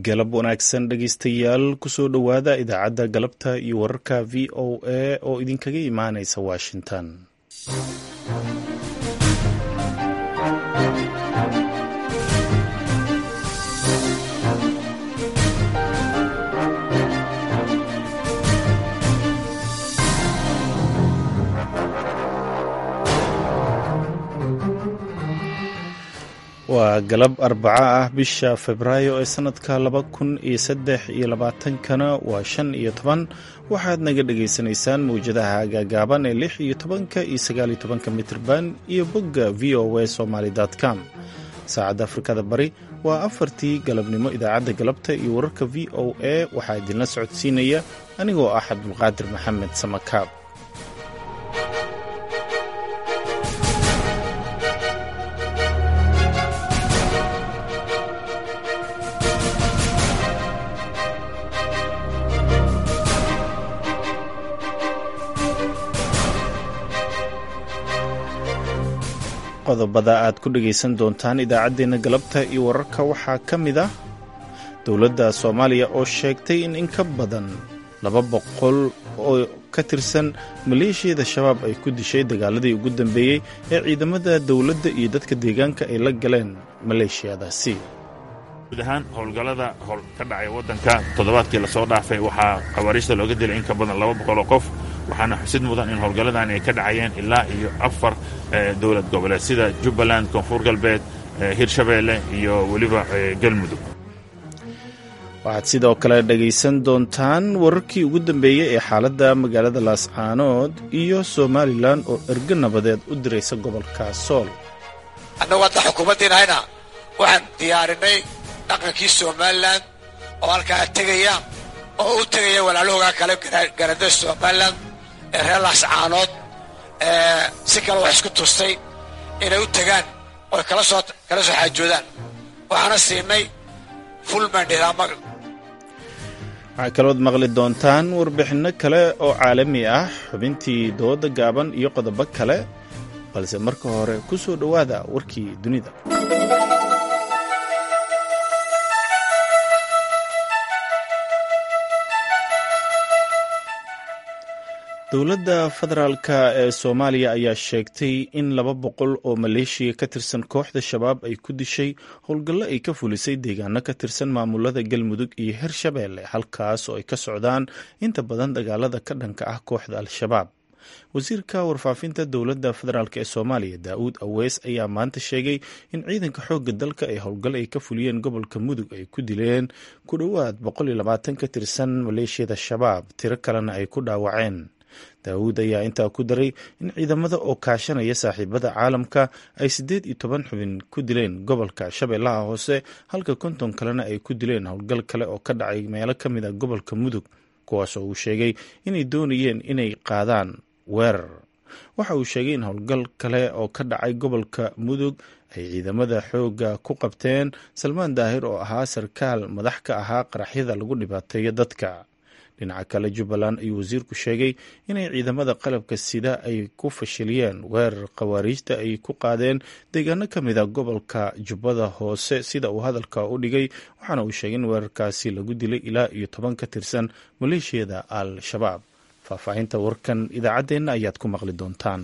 galab wanaagsan dhegeystayaal kusoo dhowaada idaacadda galabta iyo wararka v o a oo idinkaga imaanaysa washington waa galab arbaco ah bisha febraayo ee sanadka laba kun iyo saddex iyo labaatankana waa shan iyo toban waxaad naga dhagaysanaysaan mawjadaha gaagaaban ee lix iyo tobanka iyo sagaal iyo tobanka mitrban iyo bogga v o a somaly com saacadda afrikada bari waa afartii galabnimo idaacadda galabta iyo wararka v o a waxaa idinla socodsiinaya anigoo ah cabdulqaadir maxamed samakaab qodobada aad ku dhegaysan doontaan idaacaddeenna galabta iyo wararka waxaa ka mid ah dowladda soomaaliya oo sheegtay in in ka badan laba boqol oo ka tirsan maleeshiyada shabaab ay ku dishay dagaaladii ugu dambeeyey ee ciidamada dowladda iyo dadka deegaanka ay la galeen maleeshiyadaasi guud ahaan howlgallada howl ka dhacay waddanka toddobaadkii lasoo dhaafay waxaa khawaariijta looga dilay in ka badan laba boqol oo qof waxaana xusid mudan in howlgalladan ay ka dhacayeen ilaa iyo afar dowlad goboleed sida jubbaland koonfur galbeed hirshabeelle iyo weliba galmudug waxaad sidoo kale dhegaysan doontaan wararkii ugu dambeeyey ee xaaladda magaalada laascaanood iyo somalilan oo ergo nabadeed u diraysa gobolka sool annagu hadda xukuumaddiinahayna waxaan diyaarinay dhaqankii somalilan oo halkaa tegaya oo u tegaya walaalahoogaa kale garada somalilan ee reer laascaanood si kale wax isku tustay inay u tegaan oy kala soo kala soo xaajoodaan waxaana siinay full mandate ama waxaa kalood maqli doontaan warbixinno kale oo caalami ah xubintii dooda gaaban iyo qodobo kale balse marka hore ku soo dhowaada warkii dunida dowladda federaalka ee soomaaliya ayaa sheegtay in laba boqol oo maleeshiya ka tirsan kooxda shabaab ay ku dishay howlgallo ay ka fulisay deegaano ka tirsan maamulada galmudug iyo hirshabeelle halkaas oo ay ka socdaan inta badan dagaalada ka dhanka ah kooxda al-shabaab wasiirka warfaafinta dowladda federaalk ee soomaaliya daa-uud aweys ayaa maanta sheegay in ciidanka xoogga dalka ay howlgal ay ka fuliyeen gobolka mudug ay ku dileen ku dhowaad boqol iyo labaatan ka tirsan maleeshiyada shabaab tiro kalena ay ku dhaawaceen daawuud ayaa intaa ku daray in ciidamada oo kaashanaya saaxiibada caalamka ay siddeed iyo toban xubin ku dileen gobolka shabeellaha hoose halka konton kalena ay ku dileen howlgal kale oo ka dhacay meelo ka mid a gobolka mudug kuwaas oo uu sheegay inay doonayeen inay qaadaan weerar waxa uu sheegay in howlgal kale oo ka dhacay gobolka mudug ay ciidamada xoogga ku qabteen salmaan daahir oo ahaa sarkaal madax ka ahaa qaraxyada lagu dhibaateeyo dadka dhinaca kale jubbaland ayuu wasiirku sheegay inay ciidamada qalabka sida ay ku fashiliyeen weerar khawaariijta ay ku qaadeen deegaano ka mid a gobolka jubbada hoose sida uu hadalka u dhigay waxaana uu sheegay in weerarkaasi lagu dilay ilaa iyo toban ka tirsan maleeshiyada al-shabaab faahfaahinta warkan idaacaddeenna ayaad ku maqli doontaan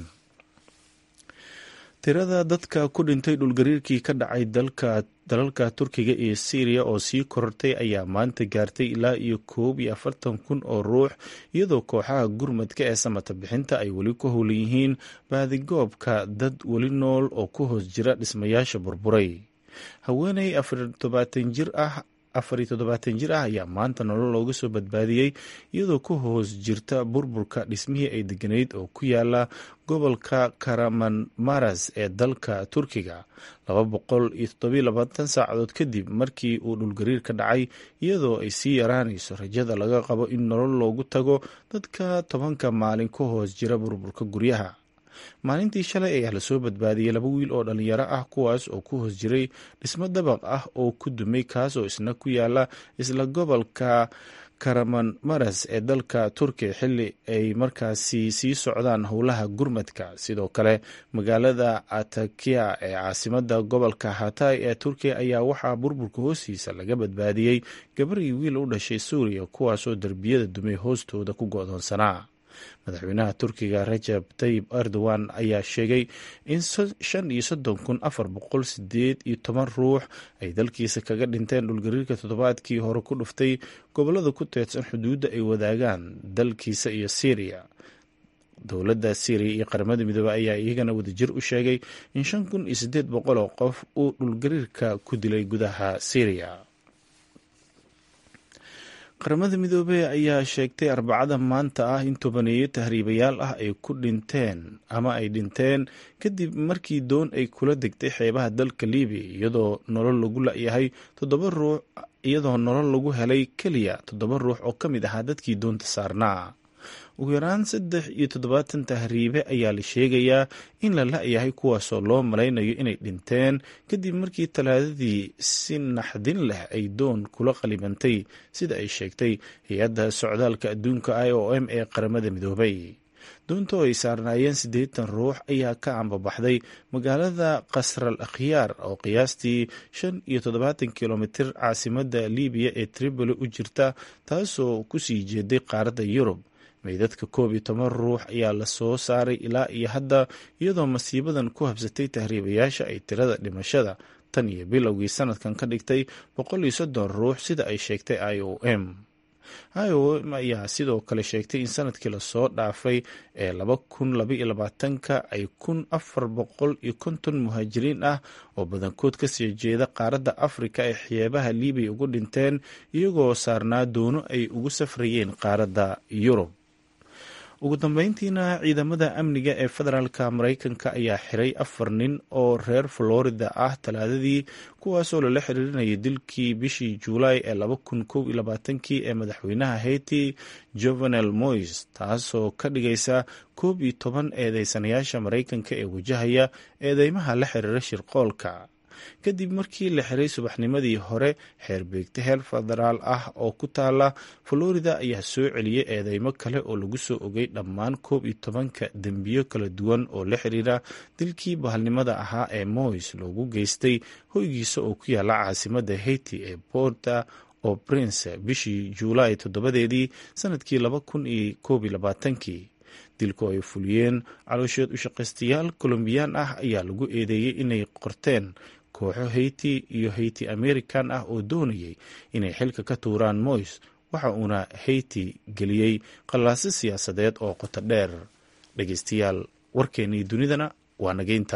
tirada dadka ku dhintay dhulgariirkii ka dhacay dalalka turkiga iyo syriya oo sii korortay ayaa maanta gaartay ilaa iyo koob iyo afartan kun oo ruux iyadoo kooxaha gurmadka ee samata bixinta ay weli ku howlan yihiin baadigoobka dad weli nool oo ku hoos jira dhismayaasha burburay haweeney afartobaatan jir ah afar iyo toddobaatan jir ah ayaa maanta nolol looga soo badbaadiyey iyadoo ku hoos jirta burburka dhismihii ay deganayd oo ku yaala gobolka karamanmaras ee dalka turkiga laba boqol iyo toddobiyo labaatan saacadood kadib markii uu dhulgariir ka dhacay iyadoo ay sii yaraanayso rajada laga qabo in nolol loogu tago dadka tobanka maalin ku hoos jira burburka guryaha maalintii shalay ayaa lasoo badbaadiyey laba wiil oo dhalinyaro ah kuwaas oo ku hoos jiray dhismo dabaq ah oo ku dumay kaas oo isna ku yaala isla gobolka karaman maras ee dalka turkiya xilli ay markaasi sii socdaan howlaha gurmadka sidoo kale magaalada atakiya ee caasimada gobolka hatay ee turkiya ayaa waxaa burburka hoostiisa laga badbaadiyey gabar iyo wiil u dhashay suuriya kuwaasoo derbiyada dumay hoostooda ku go-doonsanaa madaxweynaha turkiga rajab tayib erdogan ayaa sheegay in shan iyo soddon kun afar boqol sideed iyo toban ruux ay dalkiisa kaga dhinteen dhulgariirka toddobaadkii hore ku dhuftay gobolada ku teedsan xuduudda ay wadaagaan dalkiisa iyo syriya dowladda syriya iyo qaramada midoobey ayaa iyagana wadajir u sheegay in shan kun iyo siddeed boqol oo qof uu dhulgariirka ku dilay gudaha syriya qaramada midoobey ayaa sheegtay arbacada maanta ah in tobaneeyo tahriibayaal ah ay ku dhinteen ama ay dhinteen kadib markii doon ay kula degtay xeebaha dalka libiya iyadoo nolol lagu la-yahay toddoba ruux iyadoo nolol lagu helay keliya toddoba ruux oo ka mid ahaa dadkii doonta saarnaa ugu yaraan saddex iyo toddobaatan tahriibe ayaa la sheegayaa in la la-yahay kuwaasoo loo malaynayo inay dhinteen kadib markii talaadadii si naxdin leh ay doon kula qalibantay sida ay sheegtay hay-adda socdaalka adduunka i o m ee qaramada midoobay doontoo ay saarnaayeen siddeetan ruux ayaa ka ambabaxday magaalada kasral akhyaar oo qiyaastii shan iyo toddobaatan kilomitir caasimadda libiya ee tripoli u jirta taasoo kusii jeeday qaaradda yurub meydadka koob iyo toban ruux ayaa la soo saaray ilaa iyo hadda iyadoo masiibadan ku habsatay tahriibayaasha ay tirada dhimashada tan iyo bilowgii sanadkan ka dhigtay boqol iyo soddon ruux sida ay sheegtay i o m i o m ayaa sidoo kale sheegtay in sanadkii lasoo dhaafay ee laba kun labaiyo labaatanka ay kun afar boqol iyo konton muhaajiriin ah oo badankood kasii jeeda qaaradda afrika ay xeebaha libiya ugu dhinteen iyagoo saarnaa doono ay ugu safrayeen qaaradda yurub ugu dambeyntiina ciidamada amniga ee federaalka maraykanka ayaa xiray afar nin oo reer florida ah talaadadii kuwaasoo lala xiriirinayay dilkii bishii juulaay ee laba kun kow iyo labaatankii ee madaxweynaha haiti jovenel mois taasoo ka dhigaysa koob iyo toban eedeysanayaasha maraykanka ee wajahaya eedeymaha la xiriira shirqoolka kadib markii la xiray subaxnimadii hore xeerbeegta heer federaal ah oo ku taala florida ayaa soo celiyey eedeymo kale oo lagu soo ogay dhammaan koob iyo tobanka dembiyo kala duwan oo la xiriira dilkii bahalnimada ahaa ee mois loogu geystay hoygiisa oo ku yaala caasimada haiti ee porta oo prince bishii juulaay toddobadeedii sanadkii laba kun iyo koob iyo labaatankii dilku ay fuliyeen caloosheed ushaqaystayaal colombiyaan ah ayaa lagu eedeeyey inay qorteen kooxo haiti iyo haiti american ah oo doonayay inay xilka ka tuuraan mois waxa uuna haiti geliyey qallaaso siyaasadeed oo qoto dheer dhegeystayaal warkeennii dunidana waa nageynta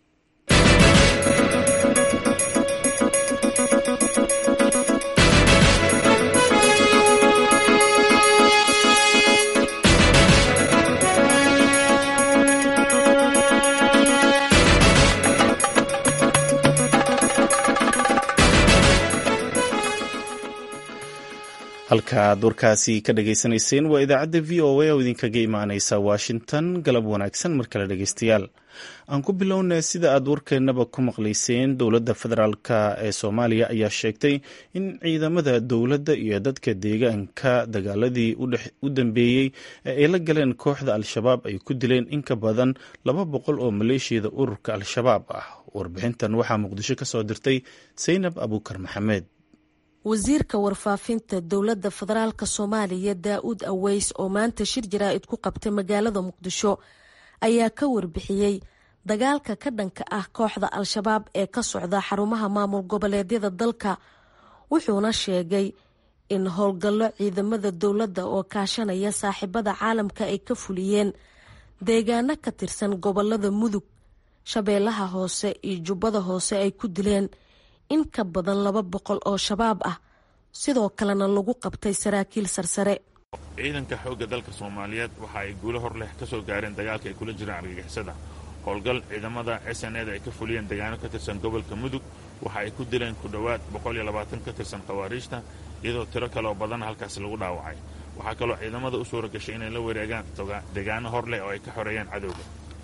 halka aad warkaasi ka dhagaysanayseen waa idaacadda v o a oo idinkaga imaaneysa washington galab wanaagsan mar kale dhegeystayaal aan ku bilownay sida aad warkeennaba ku maqlayseen dowladda federaalk ee soomaaliya ayaa sheegtay in ciidamada dowladda iyo dadka deegaanka dagaaladii u dambeeyey ee ay la galeen kooxda al-shabaab ay ku dileen in ka badan laba boqol oo maleeshiyada ururka al-shabaab ah warbixintan waxaa muqdisho ka soo dirtay saynab abuukar maxamed wasiirka warfaafinta dowladda federaalk soomaaliya daa-uud aweys oo maanta shir jaraa'id ku qabtay magaalada muqdisho ayaa ka warbixiyey dagaalka ka dhanka ah kooxda al-shabaab ee ka socda xarumaha maamul goboleedyada dalka wuxuuna sheegay in howlgallo ciidamada dowladda oo kaashanaya saaxiibada caalamka ay ka fuliyeen deegaano ka tirsan gobolada mudug shabeellaha hoose iyo jubbada hoose ay ku dileen in ka badan laba boqol oo shabaab ah sidoo kalena lagu qabtay saraakiil sarsare ciidanka xoogga dalka soomaaliyeed waxa ay guulo hor leh ka soo gaareen dagaalka ay kula jiraan argagixisada howlgal ciidamada s n eda ay ka fuliyeen deegaano ka tirsan gobolka mudug waxa ay ku dileen ku dhowaad boqol iyo labaatan ka tirsan khawaariijta iyadoo tiro kaleoo badan halkaasi lagu dhaawacay waxaa kaloo ciidamada u suura gashay inay la wareegaan deegaano hor leh oo ay ka xoreeyeen cadowga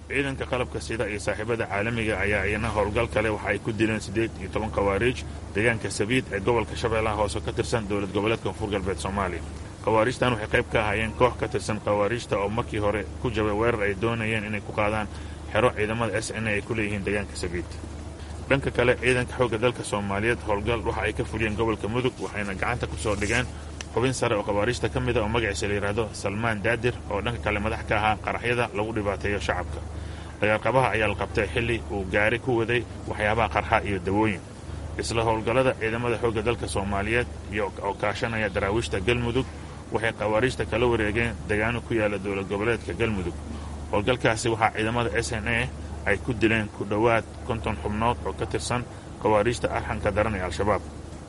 ciidanka qalabka sida iyo saaxiibada caalamiga ayaa iyana howlgal kale waxa ay ku dileen siddeed iyo toban khawaariij deegaanka sabiid ee gobolka shabeellaha hoose ka tirsan dowlad goboleedka koonfur galbeed soomaaliya khawaariijtan waxay qayb ka ahaayeen koox ka tirsan khawaariijta oo markii hore ku jabay weerar ay doonayeen inay ku qaadaan xero ciidamada s n ay ku leeyihiin deegaanka sabiid dhanka kale ciidanka xoogga dalka soomaaliyeed howlgal waxa ay ka fuliyeen gobolka mudug waxayna gacanta ku soo dhigeen xubin sare oo khawaariijta ka mida oo magaciisa la yidhaahdo salmaan daadir oo dhanka kale madax ka ahaa qaraxyada lagu dhibaateeyo shacabka dagaalqabaha ayaa la qabtay xilli uu gaari ku waday waxyaabaha qarxa iyo dawooyin isla howlgallada ciidamada xoogga dalka soomaaliyeed iyo oo kaashanaya daraawiishta galmudug waxay khawaariijta kala wareegeen deegaano ku yaala dowlad goboleedka galmudug howlgalkaasi waxaa ciidamada s n a ay ku dileen ku dhowaad konton xubnood oo ka tirsan khawaariijta arxanka daran ee al-shabaab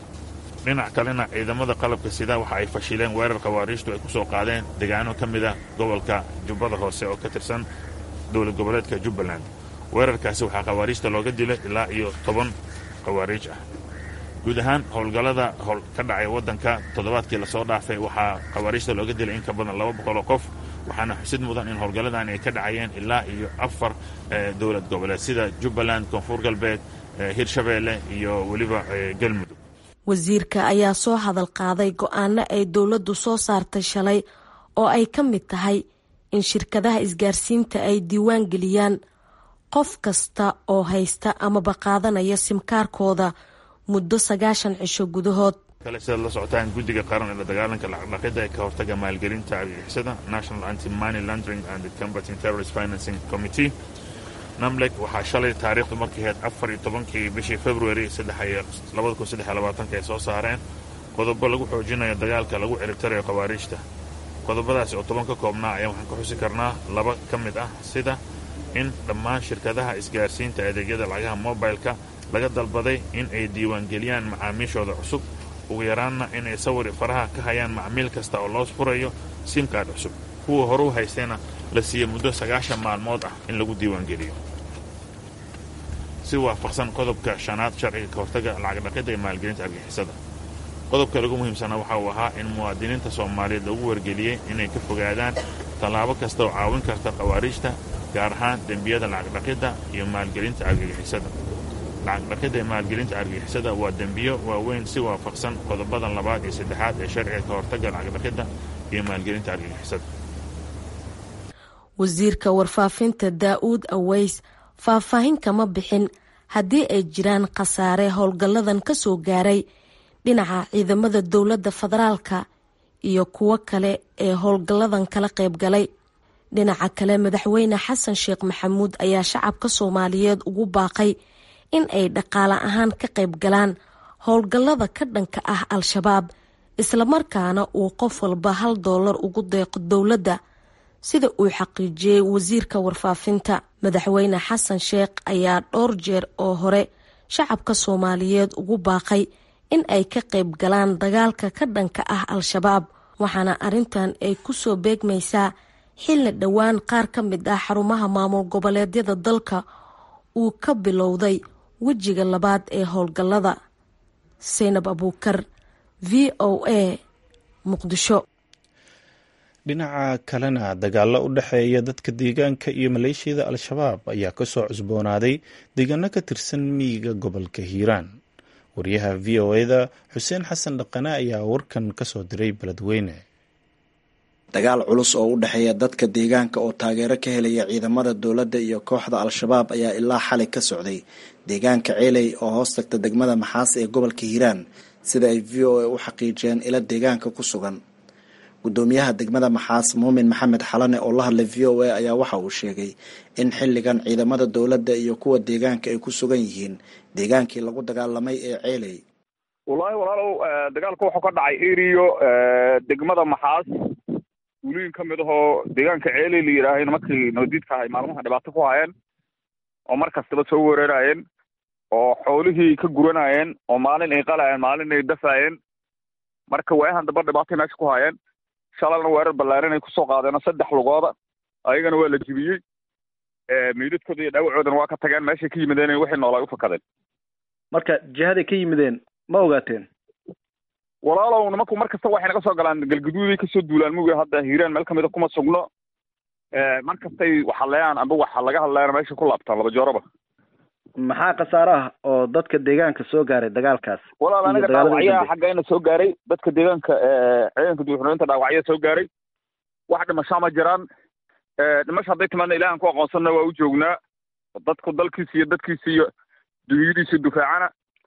dhinac kalena ciidamada qalabka sida waxa ay fashileen weerar khawaariijtu ay ku soo qaadeen deegaano ka mid a gobolka jubbada hoose oo ka tirsan dowlad goboleedka jubbaland weerarkaasi waxaa khawaariijta looga dilay ilaa iyo toban khawaariij ah guud ahaan howlgallada ka dhacay waddanka toddobaadkii lasoo dhaafay waxaa khawaariijta looga dilay in ka badan laba boqoloo qof waxaana xusid mudan in howlgalladan ay ka dhacayeen ilaa iyo afar dowlad goboleed sida jubbaland koonfur galbeed hirshabeelle iyo weliba galmudug wasiirka ayaa soo hadal qaaday go-aano ay dowladdu soo saartay shalay oo ay ka mid tahay in shirkadaha isgaarsiinta ay diiwaan geliyaan qof kasta oo haysta amaba qaadanaya simkaarkooda muddo sagaashan cisho gudahood kale sidaad la socotaan guddiga qaran ee la dagaalanka lacagdhaqida ee ka hortaga maalgelinta argagixisada national anti money laundering and combating terrorist financing committee namlek waxaa shalay taariikhdu markay ahayd afar iyo tobankii bishii february labada kun saddex iyo labaatanka ay soo saareen qodobo lagu xoojinayo dagaalka lagu ciribtarayo khawaariijta qodobadaasi oo toban ka koobnaa ayaa waxaan ka xusi karnaa laba ka mid ah sida in dhammaan shirkadaha isgaarsiinta adeegyada lacagaha mobilka laga dalbaday in ay diiwaangeliyaan macaamiishooda cusub ugu yaraanna inay sawir faraha ka hayaan macmiil kasta oo loo furayo simkaad cusub kuwa hore u haystayna la siiya muddo sagaashan maalmood ah in lagu diiwaangeliyo si waafaqsan qodobka shanaad sharciga ka hortaga lacagdhaqida ee maalgelinta argixisada qodobka lagu muhiimsanaa waxa uu ahaa in muwaadiniinta soomaaliyeed lagu wargeliyey inay ka fogaadaan tallaabo kasta oo caawin karta khawaariijta gaar ahaan dembiyada lacagdhaqidda iyo maalgelinta argagixisada lacagdhaqidda ee maalgelinta argagixisada waa dembiyo waaweyn si waafaqsan qodobadan labaad iyo saddexaad ee sharciga ka hortaga lacagdhaqidda iyo maalgelinta argagixisada wasiirka warfaafinta daa-uud aweys faahfaahin kama bixin haddii ay jiraan khasaare howlgalladan ka soo gaaray dhinaca ciidamada dowladda federaalka iyo kuwo kale ee howlgalladan kala qayb galay dhinaca kale madaxweyne xasan sheekh maxamuud ayaa shacabka soomaaliyeed ugu baaqay in ay dhaqaale ahaan ka qayb galaan howlgallada ka dhanka ah al-shabaab islamarkaana uu qof walba hal doolar ugu deeqo dowladda sida uu xaqiijiyey wasiirka warfaafinta madaxweyne xasan sheekh ayaa dhowr jeer oo hore shacabka soomaaliyeed ugu baaqay in ay ka qayb galaan dagaalka ka dhanka ah al-shabaab waxaana arrintan ay ku soo beegmaysaa xilli dhowaan qaar ka mid ah xarumaha maamul goboleedyada dalka uu ka bilowday wejiga labaad ee howlgallada saynab abuukar v o a muqdisho dhinaca kalena dagaalo u dhexeeya dadka deegaanka iyo maleeshiyada al-shabaab ayaa kasoo cusboonaaday deegaano ka tirsan miyiga gobolka hiiraan wariyaha v o eda xuseen xasan dhaqane ayaa warkan kasoo diray beledweyne dagaal culus oo u dhexeeya dadka deegaanka oo taageero ka helaya ciidamada dowladda iyo kooxda al-shabaab ayaa ilaa xalay ka socday deegaanka ceeley oo hoos tagta degmada maxaas ee gobolka hiiraan sida ay v o a u xaqiijiyeen ila deegaanka ku sugan gudoomiyaha degmada maxaas muumin maxamed xalane oo la hadlay v o a ayaa waxa uu sheegay in xilligan ciidamada dowladda iyo kuwa deegaanka ay ku sugan yihiin deegaankii lagu dagaalamay ee ceeley wallaahi walaalow dagaalka wuxuu ka dhacay eriyo degmada maxaas guulooyin ka mid ahoo deegaanka ceeley la yidhaahayna markii nabadiidka ahay maalmaha dhibaato ku hayeen oo mar kastaba soo weerarayeen oo xoolihii ka guranayeen oo maalin ay qalayeen maalin ay dafaayeen marka waayahan damba dhibaatay meesha ku hayeen shalalna weerar ballaaran ay kusoo qaadeenoo saddex lugooda ayagana waa la jibiyey meydadkooda iyo dhaawacoodana waa ka tageen meeshay ka yimideen waxay noolaa u fakadeen marka jihaday ka yimideen ma ogaateen walaalow nimanku mar kasta waxay naga soo galaan galgaduuday kasoo duulaan muga hadda hiiraan meel kamida kuma sugno mar kastay waxaleeyaan amba waxa laga hadlayana meesha ku laabtaan laba jooraba maxaa khasaare ah oo dadka deegaanka soo gaaray dagaalkaas walaal aniga dhaawacyaa xaggayna soo gaaray dadka deegaanka ciidanka duuxureynta dhaawacya soo gaaray wax dhimashaa ma jiraan dhimasha hadday timaadna ilahan ku aqoonsanna waa u joognaa dadku dalkiisa iyo dadkiisa iyo dunyadiisa dufaacana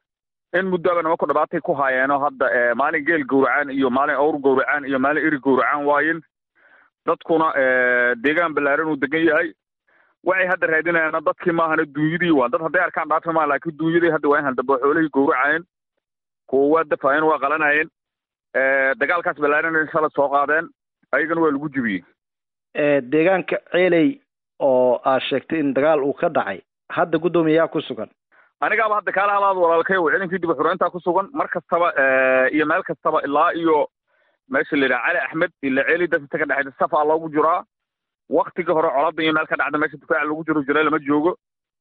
in muddoaba nimanku dhibaatay ku haayeenoo hadda maalin geel gowracaan iyo maalin awr gowracaan iyo maalin eri gowracaan waayin dadkuna deegaan ballaaran uu degan yahay waxay hadda raadinayaana dadkii maahana duunyadii waa dad hadday arkaan dhaafi maa laakiin duunyadii hadda waa in handabo xoolihii gowracayeen kuwa waa dafaayeen waa qalanayeen dagaalkaas ballaaran inshala soo qaadeen ayagana waa lagu jibiyey deegaanka ceeley oo aad sheegtay in dagaal uu ka dhacay hadda guddoomiyayaa ku sugan anigaaba hadda kaala halaad walaalkay oo ciidankii dib xureyntaa ku sugan mar kastaba iyo meel kastaba ilaa iyo meesha la yidhaha cali axmed ila ceeli dadka ka dhexaysa safaa loogu jiraa waktigii hore colada iyo meel ka dhacda meesha difaaca lagu jiro jiray lama joogo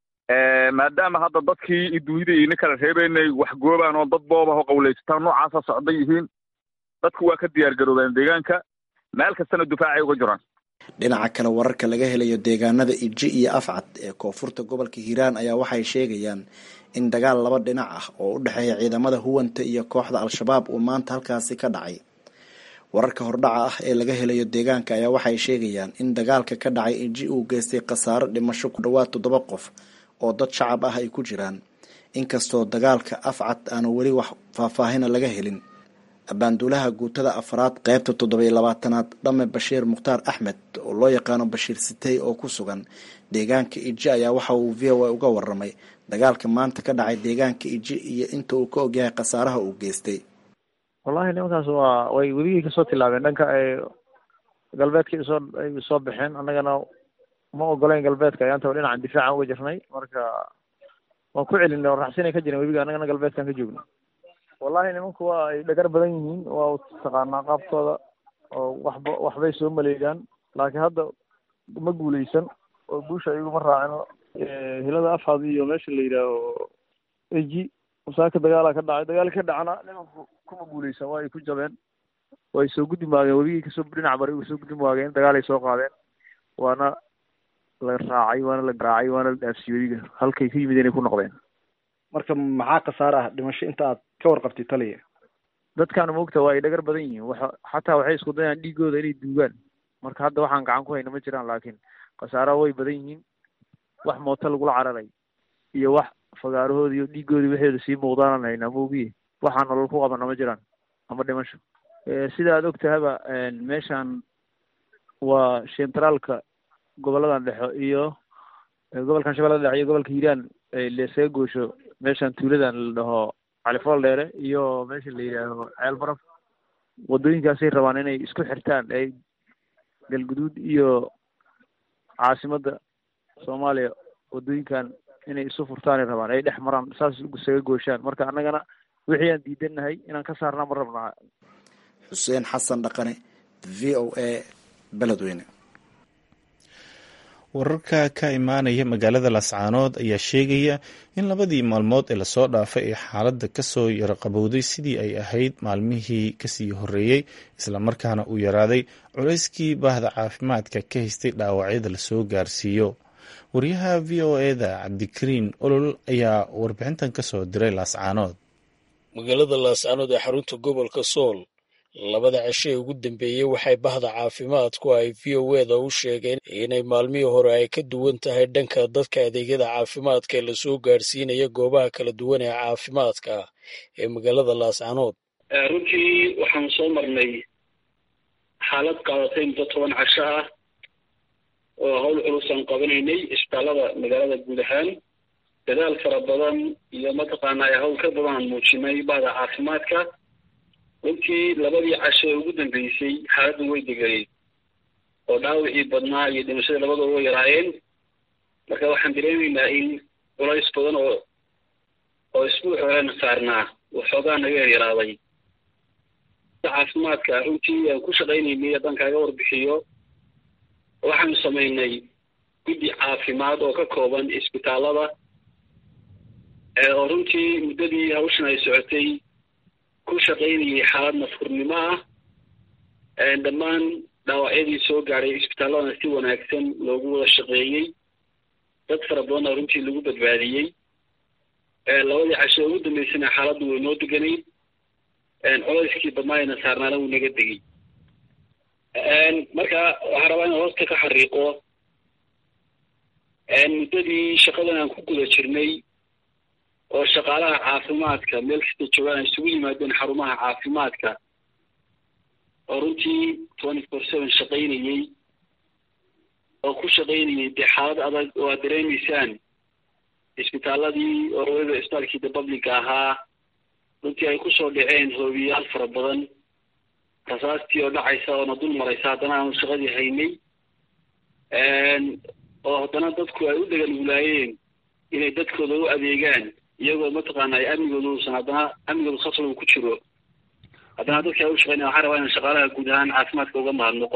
maadaama hadda dadkii iyo duunyada ina kala reebeynay wax goobaan oo dad booba oo qawleysataan noocaasa socda yihiin dadku waa ka diyaar garoobeen deegaanka meel kastana difaacay uga jiraan dhinaca kale wararka laga helayo deegaanada iji iyo afcad ee koonfurta gobolka hiiraan ayaa waxay sheegayaan in dagaal laba dhinac ah oo u dhexeeya ciidamada huwanta iyo kooxda al-shabaab uu maanta halkaasi ka dhacay wararka hordhaca ah ee laga helayo deegaanka ayaa waxay sheegayaan in dagaalka ka dhacay iji uu geystay khasaaro dhimasho ku dhowaad toddoba qof oo dad shacab ah ay ku jiraan inkastoo dagaalka afcad aanu weli wax faahfaahina laga helin abaanduulaha guutada afraad qeybta toddoba iyo labaatanaad dhame bashiir mukhtaar axmed oo loo yaqaano bashiir sitey oo ku sugan deegaanka iji ayaa waxa uu v o a uga waramay dagaalka maanta ka dhacay deegaanka iji iyo inta uu ka ogyahay khasaaraha uu geystay wallahi nimankaas waa way weligii kasoo tilaabeen dhanka ay galbeedka soo ay soo baxeen annagana ma ogolayn galbeedka ayaantaba dhinacan difaacan uga jirnay marka waan ku celinay oo raxsinay ka jiren webiga annagana galbeedkan ka joogno wallahi nimanku waa ay dhagar badan yihiin waa taqaanaa qaabkooda oo waxba waxbay soo maleegaan laakiin hadda ma guuleysan oo guusha iyaguma raacino hilada afhad iyo meesha la yidhaaho eji musaaka dagaalaa ka dhacay dagaal ka dhacna nimanku kuma guuleysan waa ay ku jabeen way soo guddi maageen webigii kasoo dhinac bari way soo guddi maageen dagaalay soo qaadeen waana la raacay waana la garaacay waana la dhaafsiyey webiga halkay ka yimid inay ku noqdeen marka maxaa khasaare ah dhimasho inta aad ka warqabtay taliya dadkaana moogta waa ay dhagar badan yihiin waxa xataa waxay isku dayaan dhiigooda inay duugaan marka hadda waxaan gacan ku hayna ma jiraan laakiin khasaaraha way badan yihiin wax mooto lagula cararay iyo wax fagaarahooda iyo dhiigooda waxeeda sii muuqdaanaan haynaa moogiye waxaa nolol ku qabana ma jiraan ama dhimasho sida aad og tahaba meeshan waa centraalka goboladan dhexo iyo gobolkan shabeellada dhexe iyo gobolka hiiraan leesaga goosho meeshan tuuladan la dhaho califool dheere iyo meesha la yidhaaho ceel baraf waddooyinkaasay rabaan inay isku xirtaan ay galguduud iyo caasimadda soomaaliya waddooyinkan inay isu furtaanay rabaan ay dhex maraan saas isaga gooshaan marka annagana wixii aan diidannahay inaan ka saarnaa ma rabnaa xuseen xasan dhaqane v o a beledweyne wararka ka imaanaya magaalada lascaanood ayaa sheegaya in labadii maalmood ee lasoo dhaafay ee xaaladda kasoo yaraqabowday sidii ay ahayd maalmihii kasii horeeyey islamarkaana uu yaraaday culayskii baahda caafimaadka ka haystay dhaawacyada lasoo gaarsiiyo wariyaha v o eda cabdikariin olol ayaa warbixintan kasoo diray laascaanood magaalada laascaanood ee xarunta gobolka sool labada cisho ee ugu dambeeyey waxay bahda caafimaadku ay v o eda u sheegeen inay maalmihii hore ay ka duwan tahay dhanka dadka adeegyada caafimaadka ee lasoo gaarsiinaya goobaha kala duwan ee caafimaadka ee magaalada laascaanood runtii waxaan soo marnay xaalad qaadatay muddo toban casho ah oo hawl culus aan qabanaynay isbitaallada magaalada guud ahaan dadaal fara badan iyo mataqaanaa hawl ka badan aan muujinay bahda caafimaadka runtii labadii casho ee ugu dambeysay xaaladdu way deganeed oo dhaawicii badnaa iyo dhimashadii labadooda way yaraayeen marka waxaan dareemaynaa in culays badan oo oo isbuuc horena saarnaa waxoogaa naga yaryaraaday caafimaadka runtii aan ku shaqaynaynay haddaan kaaga warbixiyo waxaanu samaynay guddi caafimaad oo ka kooban isbitaallada oo runtii muddadii hawshan ay socotay ku shaqaynayay xaalad nafhurnimo ah dhammaan dhaawacyadii soo gaadhay isbitaalladana si wanaagsan loogu wada shaqeeyey dad fara badanna runtii lagu badbaadiyey labadii casho ugu dambeysana xaaladdu way noo deganayd coleyskii badnaayna saarnaana wuu naga degay marka waxaa rabaa inaan hoosta ka xariiqo muddadii shaqadan aan ku guda jirnay oo shaqaalaha caafimaadka meel kasta joogaan ay isugu yimaadeen xarumaha caafimaadka oo runtii twenty four seven shaqaynayey oo ku shaqaynayay dee xaalad adag oo aad dareemaysaan isbitaaladii oo waliba isbitaalkii de publica ahaa runtii ay kusoo dhaceen hoobiyaal fara badan rasaastii oo dhacaysa oona dul maraysa haddana aanu shaqadii haynay oo haddana dadku ay u dheganuglaayeen inay dadkooda u adeegaan iyagoo mataqaana ay amnigooda uusan haddana amnigooda khasab uu ku jiro haddana dadka ay u shaqeynaya waxaan rabaa inaan shaqaalaha guud ahaan caafimaadka uga mahadnaqo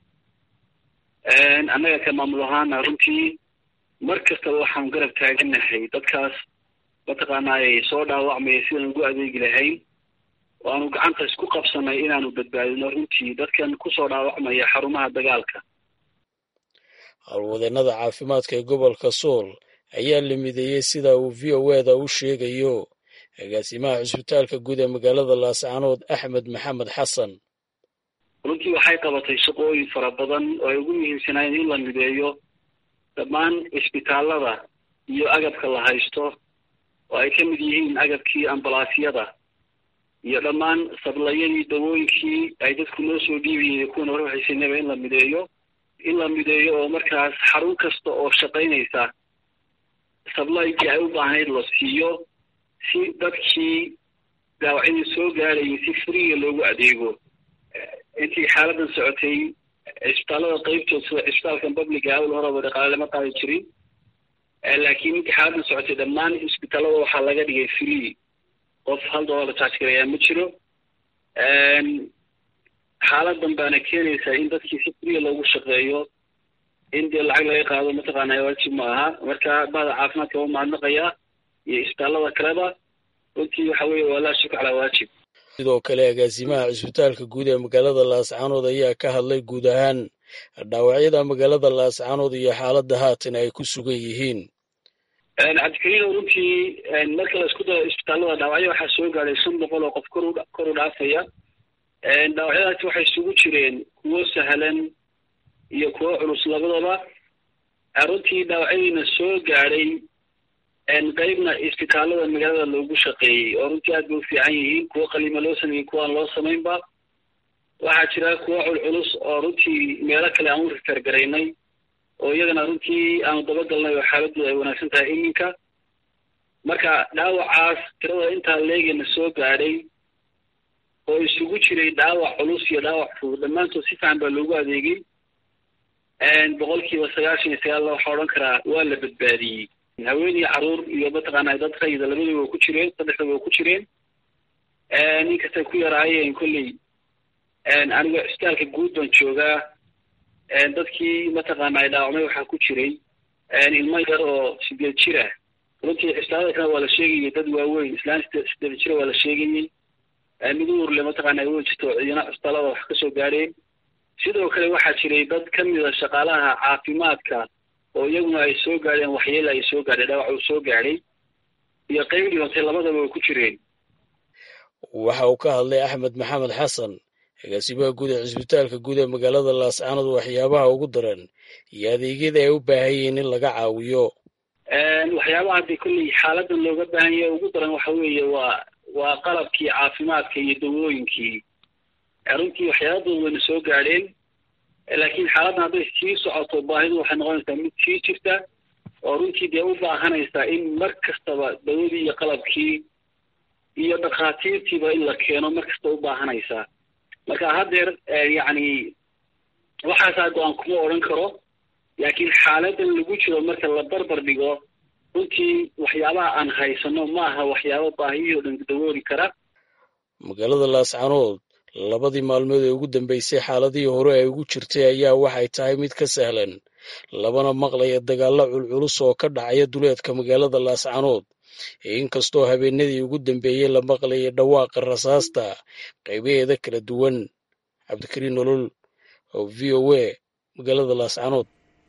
annaga ka maamul ahaana runtii mar kastaba waxaan garab taaganahay dadkaas mataqaana ay soo dhaawacmaya sidaan ugu adeegi lahayn oo aanu gacanta isku qabsanay inaanu badbaadino runtii dadkan kusoo dhaawacmaya xarumaha dagaalka howlwadeennada caafimaadka ee gobolka sool ayaa la mideeyey sida uu v o eda u sheegayo agaasimaha cisbitaalka guud ee magaalada laascaanood axmed maxamed xasan runtii waxay qabatay shaqooyin fara badan oo ay ugu muhiimsanaayeen in la mideeyo dhammaan cisbitaallada iyo agabka la haysto oo ay ka mid yihiin agabkii ambalaasyada iyo dhammaan sablayadii dawooyinkii ay dadku noo soo dhiibayeen kuwan hore waxaysanaba in la mideeyo in la mideeyo oo markaas xarun kasta oo shaqaynaysa sablaygii ay u baahnayd la siiyo si dadkii daawacyadii soo gaadhayay si friga loogu adeego intii xaaladan socotay cisbitaallada qeybtood sida cisbitaalkan publica awal horeba dhaqaale lama qaadi jirin laakiin intii xaaladan socotay dhammaan cisbitaallada waxaa laga dhigay free qof hal dollar la charge garayaa ma jiro xaaladan baana keenaysaa in dadkii si friga loogu shaqeeyo in dee lacag laga qaado mataqaana waajib ma aha marka bahda caafimaadka waa mahadnaqayaa iyo isbitaallada kaleba runtii waxa weeye waa laa shukr calaa waajib sidoo kale agaasimaha cisbitaalka guud ee magaalada laascaanood ayaa ka hadlay guud ahaan dhaawacyada magaalada laascaanood iyo xaaladda haatan ay ku sugan yihiin cabdikariino runtii marka la isku daro isbitaallada dhaawacyo waxaa soo gaadhay shan boqol oo qof kor kor u dhaafaya dhaawacyadaasi waxay isugu jireen kuwo sahlan iyo kuwo culus labadaba runtii dhaawacyadiina soo gaadhay qeybna isbitaallada magaalada loogu shaqeeyey oo runtii aad bay u fiican yihiin kuwo qaliima loo sameeyey kuwaan loo samaynba waxaa jira kuwo culculus oo runtii meelo kale aan u rikargaraynay oo iyagana runtii aanu dabagalnay oo xaaladooda ay wanaagsan tahay iminka marka dhaawacaas tirada intaa leegana soo gaadhay oo isugu jiray dhaawac culus iyo dhaawac fudud dhammaantood si fiican baa loogu adeegay boqolkiiba sagaashan iyo sagaal waxaa odhan karaa waa la badbaadiyey haween iyo caruur iyo mataqaana dad rayida labadaba waa ku jireen saddexdaba waa ku jireen ninkastay ku yaraayeen kolley aniga cisbitaalka guud baan joogaa dadkii mataqaana ay dhaawacmay waxaa ku jiray ilmo yar oo sideed jira runtii cisbitaalada kale waa la sheegayay dad waaweyn islaan sideed jira waa la sheegayey mid uurle mataqaana ay weyn jirto ciidana cisbitaalada wax kasoo gaadheen sidoo kale waxaa jiray dad ka mida shaqaalaha caafimaadka oo iyaguna ay soo gaadheen waxyeela ay soo gaadhay dhaawac uu soo gaadhay iyo qeyb dhibatay labadaba way ku jireen waxa uu ka hadlay axmed maxamed xasan agaasimaha guud ee cisbitaalka guud ee magaalada laascaanood waxyaabaha ugu daran iyo adeegyada ay u baahan yihiin in laga caawiyo waxyaabaha hadii kolley xaaladan looga baahan yahay ugu daran waxa weeye waa waa qalabkii caafimaadka iyo dawooyinkii runtii waxyaabadooda wayna soo gaadheen laakiin xaaladdan hadday sii socoto baahidu waxay noqonaysaa mid sii jirta oo runtii dee u baahanaysaa in mar kastaba dawadii iyo qalabkii iyo dhakhaatiirtiiba in la keeno mar kasta u baahanaysaa marka haddeer yacni waxaasaa go-aan kuma odhan karo laakiin xaaladan lagu jiro marka la barbar dhigo runtii waxyaabaha aan haysano ma aha waxyaaba baahiyihii o dhan dawooli kara magaalada laascaanood labadii maalmood ee ugu dambeysay xaaladihii hore ay ugu jirtay ayaa waxay tahay mid ka sahlan labana maqlaya dagaalla culculus oo ka dhacaya duleedka magaalada laascaanood inkastoo habeenadii ugu dambeeyey la maqlayay dhawaaqa rasaasta qaybaheeda kala duwan cabdikariin nolol oo v o a magaalada laascanood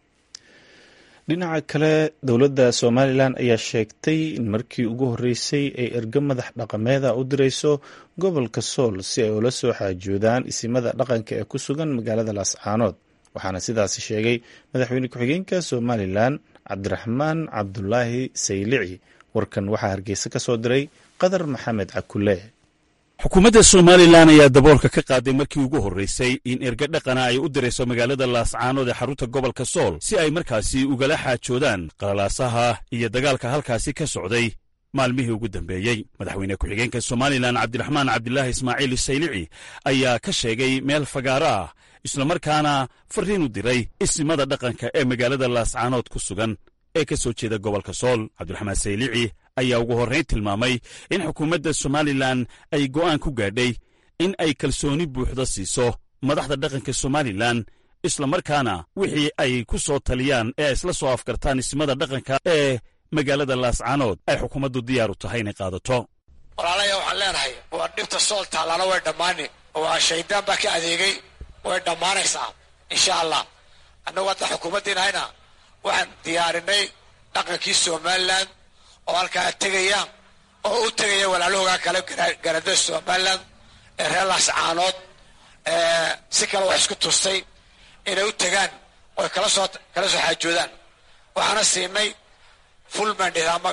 dhinaca kale dowladda somalilan ayaa sheegtay in markii ugu horreysay ay ergo madax dhaqameeda u dirayso gobolka sool si ay ula soo xaajoodaan isimada dhaqanka ee ku sugan magaalada laascaanood waxaana sidaasi sheegay madaxweyne ku-xigeenka somalilan cabdiraxmaan cabdulaahi saylici warkan waxaa hargeysa ka soo diray qadar maxamed cakule xukuumadda somalilan ayaa daboolka ka qaaday markii ugu horraysay in erga dhaqana ay u dirayso magaalada laascaanood ee xarunta gobolka sool si ay markaasi ugala xaajoodaan qalalaasaha iyo dagaalka halkaasi ka socday maalmihii ugu dambeeyey madaxweyne ku-xigeenka somalilan cabdiraxmaan cabdilaahi ismaaciil saylici ayaa ka sheegay meel fagaaro ah islamarkaana farriin u diray isimada dhaqanka ee magaalada laascaanood ku sugan ee ka soo jeeda gobolka sool cabdiraxmaan saylici ayaa ugu horrayn tilmaamay in xukuumadda somalilan ay go'aan ku gaadhay in ay kalsooni buuxda siiso madaxda dhaqanka somalilan islamarkaana wixii ay ku soo taliyaan ee isla soo afkartaan ismada dhaqanka ee magaalada laascaanood ay xukuumaddu diyaar u tahay inay qaadato walaalaya waxaan leenahay waa dhibta sool taallana way dhammaani waa shaydaan baa ka adeegay way dhammaanaysaa insha allah annagu hadda xukuumaddiinahayna waxaan diyaarinay dhaqankii somalilan oo halkaa tegaya oo u tegaya walaalahoogaa kale garada somalilan ee reer laascaanood si kale wax isku tustay inay u tegaan oy kala soo kala soo xaajoodaan waxaana siinay full mandate ama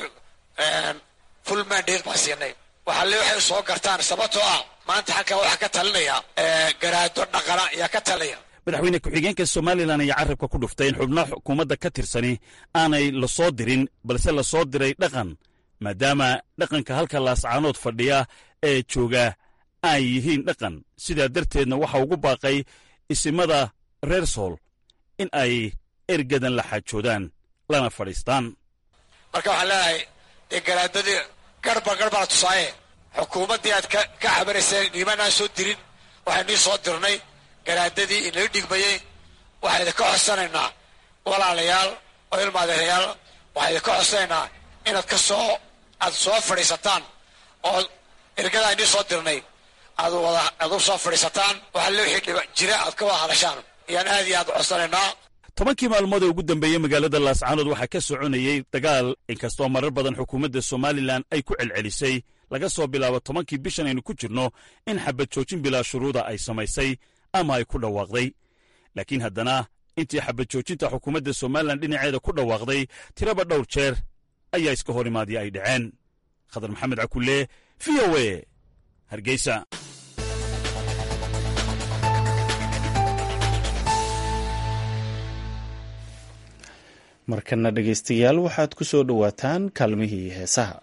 full mandate baan siinay waxaale waxay soo gartaan sababtoo ah maanta halkaa waxaa ka talinaya garaado dhaqana ayaa ka talinaya madaxweyne ku-xigeenka somalilan ayaa carrabka ku dhuftay in xubnaha xukuumadda ka tirsani aanay la soo dirin balse la soo diray dhaqan maadaama dhaqanka halka laascaanood fadhiya ee jooga ay yihiin dhaqan sidaa darteedna waxa ugu baaqay isimada reer sool in ay ergadan la xaajoodaan lana fadhiistaan marka waxaan leenahay dee garaadadii garba garba la tusaaye xukuumaddii aad ka cabanayseen nimanaan soo dirin waxay nii soo dirnay garaadadii inala dhigmayey waxaa idinka codsanaynaa walaalayaal oo ilmaadeerayaal waxaa idinka codsanaynaa inaad ka soo aad soo fadhiisataan oo ergadaa inii soo dirnay aad wada aad u soo fadhiisataan waxaa le wixii dhiba jira aad ka wada hadashaan ayaan aad iyo aad u codsanaynaa tobankii maalmood ee ugu dambeeyey magaalada laascaanood waxaa ka soconayey dagaal inkastoo marar badan xukuumadda somalilan ay ku celcelisay laga soo bilaabo tobankii bishan aynu ku jirno in xabad joojin bilaa shuruuda ay samaysay ama ay ku dhawaaqday laakiin haddana intii xabad joojinta xukuumadda somalilan dhinaceeda ku dhawaaqday tiraba dhowr jeer ayaa iska hor imaadii ay dhaceen khadar maxamed cakulle v o e hargeysa markana dhegaystayaal waxaad ku soo dhowaataan kaalmihii heesaha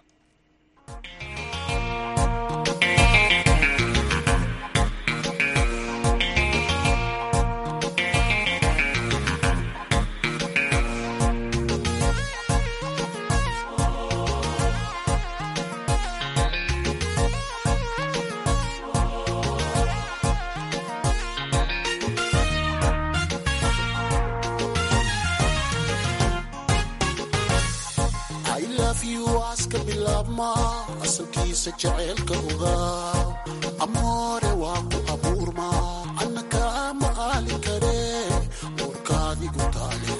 asalkiisa jaceylka ogaa amoore waa ku abuurma anna kaama aali kare uurkaadigu taale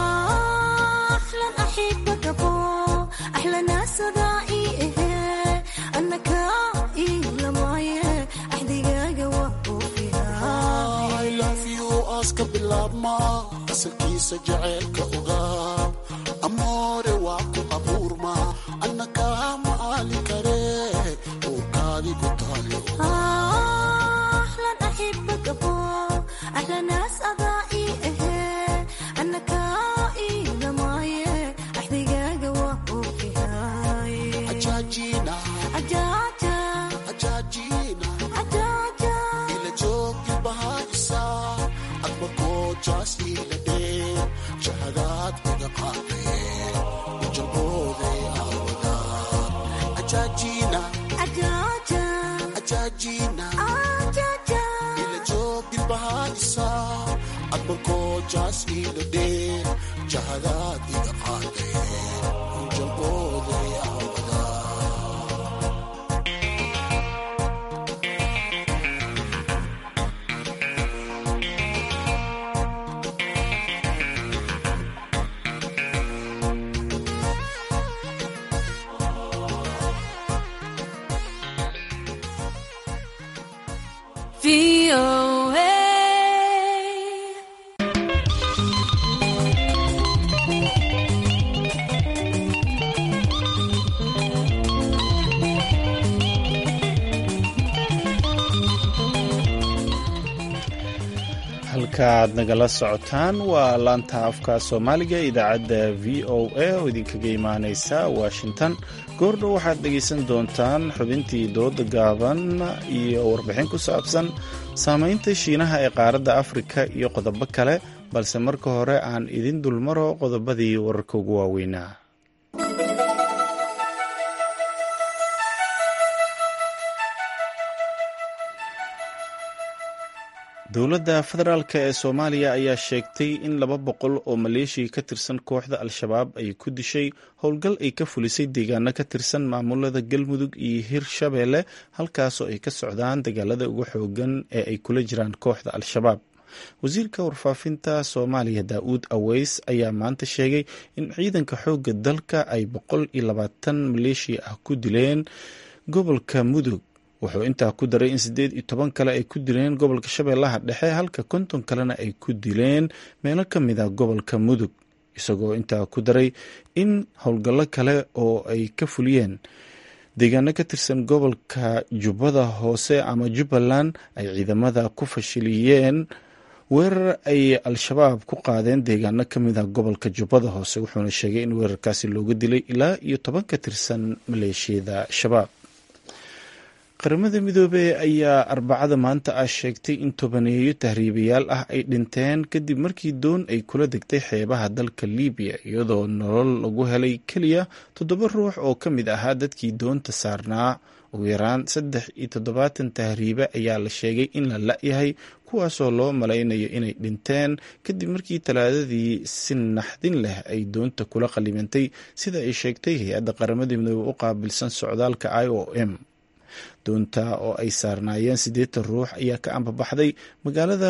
aska bilaabma asalkiisa jaceylka ogaa amoore waa ku abuurma anna kaama aali kare uurkaadigu taale ajaajina ajaajina ila joogi bahaisa adma goojaas ila dhee jahadaad iga qaadee ujabooday aawada ajaajina ajaajina ila joogi bahaisa adma goojaas ila dhee jahadaad iga qaadee ujabooday aawada halkaaad nagala socotaan waa laanta afka soomaaliga idaacadda v o a oo idinkaga imaaneysa washington goordhow waxaad dhegaysan doontaan xubintii dooda gaaban iyo warbixin ku saabsan saameynta shiinaha ee qaaradda afrika iyo qodobo kale balse marka hore aan idin dulmaro qodobadii wararka ugu waaweynaa dowladda federaalk ee soomaaliya ayaa sheegtay in laba boqol oo maleeshiya ka tirsan kooxda al-shabaab ay ku dishay howlgal ay ka fulisay deegaano ka tirsan maamulada galmudug iyo hirshabeelle halkaasoo ay ka socdaan dagaalada ugu xoogan ee ay kula jiraan kooxda al-shabaab wasiirka warfaafinta soomaaliya daa-uud aweys ayaa maanta sheegay in ciidanka xoogga dalka ay boqol iyo labaatan maleeshiya ah ku dileen gobolka mudug wuxuu intaa ku daray in siddeed iyo toban kale ay ku dileen gobolka shabeellaha dhexe halka konton kalena ay ku dileen meelo ka mid a gobolka mudug isagoo intaa ku daray in howlgallo kale oo ay ka fuliyeen deegaano ka tirsan gobolka jubbada hoose ama jubbaland ay ciidamada ku fashiliyeen weerar ay al-shabaab ku qaadeen deegaano ka mid ah gobolka jubbada hoose wuxuuna sheegay in weerarkaasi looga dilay ilaa iyo toban ka tirsan maleeshiyada shabaab qaramada midoobey ayaa arbacada maanta ah sheegtay in tobaneeyo tahriibayaal ah ay dhinteen kadib markii doon ay kula degtay xeebaha dalka libiya iyadoo nolol lagu helay keliya toddoba ruux oo ka mid ahaa dadkii doonta saarnaa ugu yaraan saddex iyo toddobaatan tahriibe ayaa la sheegay in la la-yahay kuwaasoo loo malaynayo inay dhinteen kadib markii talaadadii si naxdin leh ay doonta kula qalimantay sida ay sheegtay hay-adda qaramada midoobe u qaabilsan socdaalka i o m doonta oo ay saarnaayeen siddeetan ruux ayaa ka ambabaxday magaalada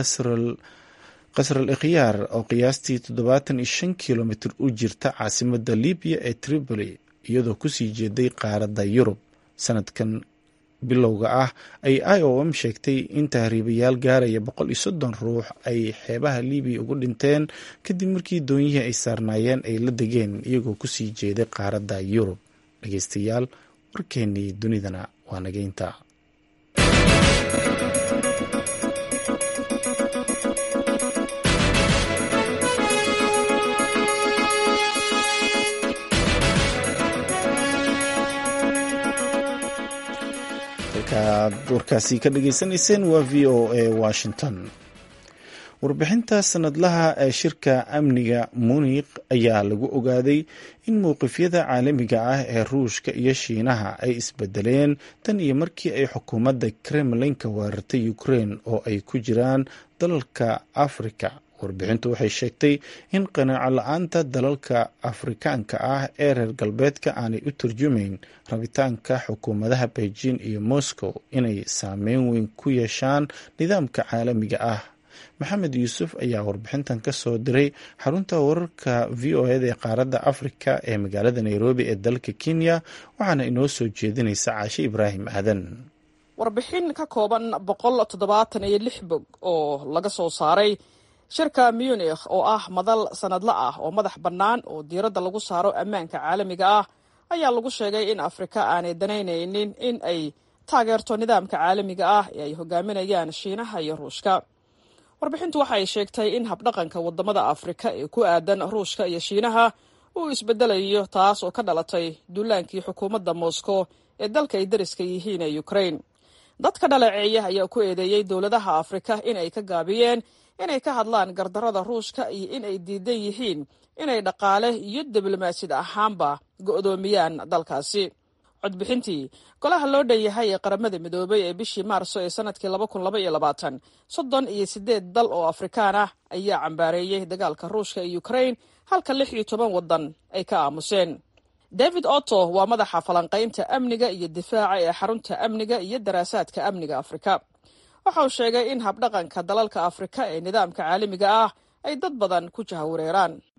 qasral ikhyaar oo qiyaastii toddobaatan iyo shan kilomitr u jirta caasimada libiya ee tripoli iyadoo kusii jeeday qaaradda yurub sanadkan bilowga ah ay i o m sheegtay in tahriibayaal gaaraya boqol iyo soddon ruux ay xeebaha libiya ugu dhinteen kadib markii doonyihii ay saarnaayeen ay la degeen iyagoo kusii jeeday qaaradda yurub dhegeystayaal warkeennii dunidana waa nageynta halkaad warkaasi ka dhageysanayseen waa v o a washington warbixinta sanadlaha ee shirka amniga munik ayaa lagu ogaaday in mowqifyada caalamiga ah ee ruushka iyo shiinaha ay isbedeleen tan iyo markii ay xukuumadda kremlinka weerartay ukraine oo ay ku jiraan dalalka afrika warbixintu waxay sheegtay in qanaaco la-aanta dalalka afrikaanka ah ee reer galbeedka aanay u turjumayn rabitaanka xukuumadaha beijing iyo moscow inay saameyn weyn ku yeeshaan nidaamka caalamiga ah maxamed yuusuf ayaa warbixintan ka soo diray xarunta wararka v o eda ee qaaradda afrika ee magaalada nairobi ee dalka kenya waxaana inoo soo jeedinaysa caashe ibraahim aadan warbixin ka kooban boqol toddobaatan iyo lix bog oo laga soo saaray shirka munikh oo ah madal sanadla ah oo madax bannaan oo diiradda lagu saaro ammaanka caalamiga ah ayaa lagu sheegay in afrika aanay danaynaynin in ay taageerto nidaamka caalamiga ah ee ay hogaaminayaan shiinaha iyo ruushka warbixintu waxa ay sheegtay in habdhaqanka wadamada afrika ee ku aadan ruushka iyo shiinaha uu isbedelayo taas oo ka dhalatay duulaankii xukuumadda moscow ee dalka ay dariska yihiin ee ukraine dadka dhaleeceeya ayaa ku eedeeyey dowladaha afrika in ay ka gaabiyeen inay ka hadlaan gardarada ruushka iyo in ay diidan yihiin inay dhaqaale iyo diblomaasiyad ahaanba go'doomiyaan dalkaasi codbixintii golaha loo dhan yahay ee qaramada midoobay ee bishii maarso ee sanadkii laba kun laba iyo labaatan soddon iyo siddeed dal oo afrikaan ah ayaa cambaareeyey dagaalka ruushka iyo ukraine halka lix iyo toban waddan ay ka aamuseen david otto waa madaxa falanqaynta amniga iyo difaaca ee xarunta amniga iyo daraasaadka amniga afrika waxa uu sheegay in habdhaqanka dalalka afrika ee nidaamka caalamiga ah ay dad badan ku jahawareeraan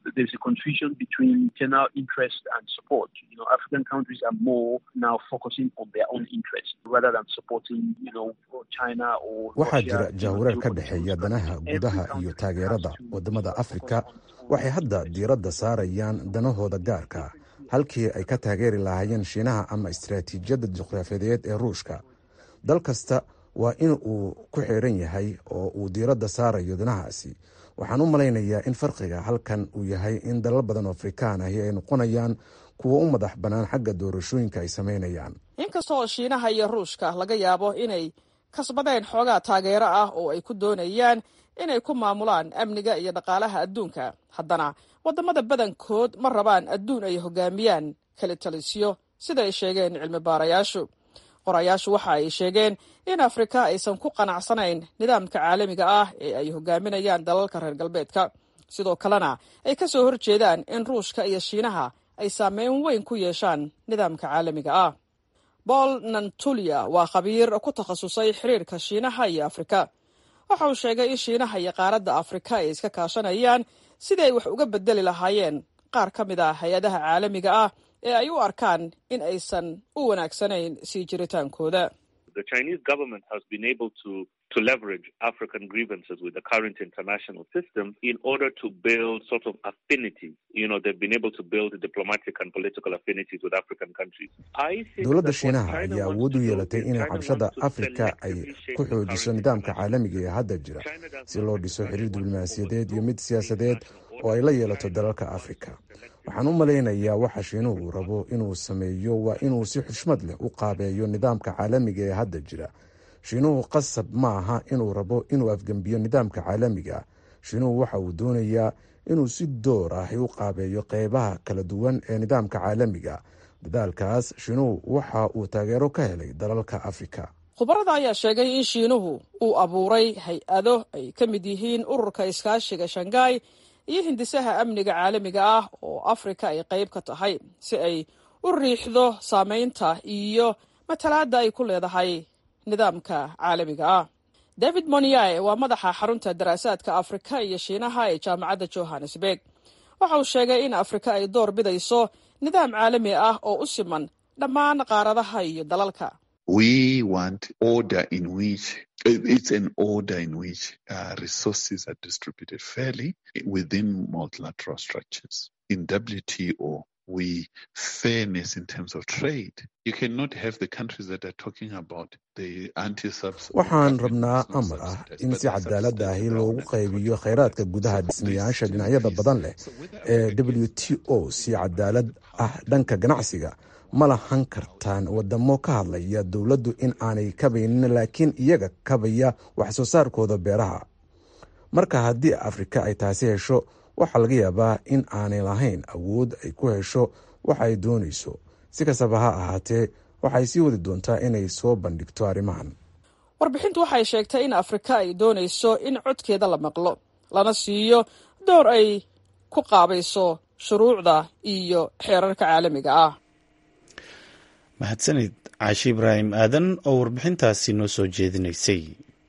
there's a confusion between general interest and support. You know, African countries are more now focusing on their own interest rather than supporting, you know, China or waxaa Russia, jira you know, jahwareer ka geopolitical dhexeeya danaha gudaha iyo taageerada wadamada afrika waxay hadda diiradda saarayaan danahooda gaarka ah halkii ay ka taageeri lahaayeen shiinaha ama istaraatiijiyadda juqraafiyadeed ee ruushka dal kasta waa in uu ku xiran yahay oo uu diiradda saarayo danahaasi waxaan u malaynayaa in farqiga halkan uu yahay in dalal badan oo afrikaan ahi ay noqonayaan kuwo u madax bannaan xagga doorashooyinka ay samaynayaan inkasta oo shiinaha iyo ruushka laga yaabo inay kasbadeen xoogaa taageero ah oo ay ku doonayaan inay ku maamulaan amniga iyo dhaqaalaha adduunka haddana waddamada badankood ma rabaan adduun ay hogaamiyaan kala talisyo sida ay sheegeen cilmi baarayaashu qorayaashu waxa ay sheegeen in afrika aysan ku qanacsanayn nidaamka caalamiga ah ee ay hogaaminayaan dalalka reer galbeedka sidoo kalena ay ka soo horjeedaan in ruushka iyo shiinaha ay saameyn weyn ku yeeshaan nidaamka caalamiga ah paul nantulia waa khabiir ku takhasusay xiriirka shiinaha iyo afrika waxa uu sheegay in shiinaha iyo qaaradda afrika ay iska kaashanayaan sidii ay wax uga bedeli lahaayeen qaar ka mid ah hay-adaha caalamiga ah ee ay u arkaan in aysan u wanaagsanayn sii jiritaankooda The Chinese government has been able to to leverage African grievances with the current international system in order to build sort of affinities. You know, they've been able to build diplomatic and political affinities with African countries. I think dowladda that what shiinaha China ayaa wants awood u to do yeelatay is inay China cabshada wants to afrika ay selectively shape ku the xoojiso current nidaamka caalamiga ee hadda jira si loo dhiso xiriir diblomaasiyadeed iyo mid siyaasadeed oo ay la yeelato dalalka afrika waxaan u malaynayaa waxa shiinuhu rabo inuu sameeyo waa inuu si xushmad leh u qaabeeyo nidaamka caalamiga ee hadda jira shiinuhu qasab ma aha inuu rabo inuu afgembiyo nidaamka caalamiga shiinuhu waxa uu doonayaa inuu si door ahi u qaabeeyo qeybaha kala duwan ee nidaamka caalamiga dadaalkaas shiinuhu waxa uu taageero ka helay dalalka afrika khubarada ayaa sheegay in shiinuhu uu abuuray hay-ado ay ka mid yihiin ururka iskaashiga shanghai iyo hindisaha amniga caalamiga ah oo afrika ay qayb ka tahay si ay u riixdo saameynta iyo matalaadda ay ku leedahay nidaamka caalamiga ah david moniae waa madaxa xarunta daraasaadka afrika iyo shiinaha ee jaamacadda johannesburg waxa uu sheegay in afrika ay door bidayso nidaam caalami ah oo u siman dhammaan qaaradaha iyo dalalka We want order in which it's an order in which uh, resources are distributed fairly within multilateral structures. In WTO, we fairness in terms of trade. You cannot have the countries that are talking about the anti-subs. waxaan rabnaa amar ah in si cadaalad ahi loogu qaybiyo kheyraadka gudaha dhismayaasha dhinacyada badan leh ee w t o si cadaalad ah dhanka ganacsiga ma lahan kartaan wadamo ka hadlaya dowladdu in aanay kabaynin laakiin iyaga kabaya wax soo saarkooda beeraha marka haddii afrika ay taasi hesho waxaa laga yaabaa in aanay lahayn awood ay ku hesho waxa ay doonayso si kastaba ha ahaatee waxay sii wadi doontaa inay soo bandhigto arrimahan warbixintu waxay sheegtay in afrika ay doonayso in codkeeda la maqlo lana siiyo door ay ku qaabayso shuruucda iyo xeerarka caalamiga ah mahadsanid caashi ibraahim aadan oo warbixintaasi noo soo jeedinaysay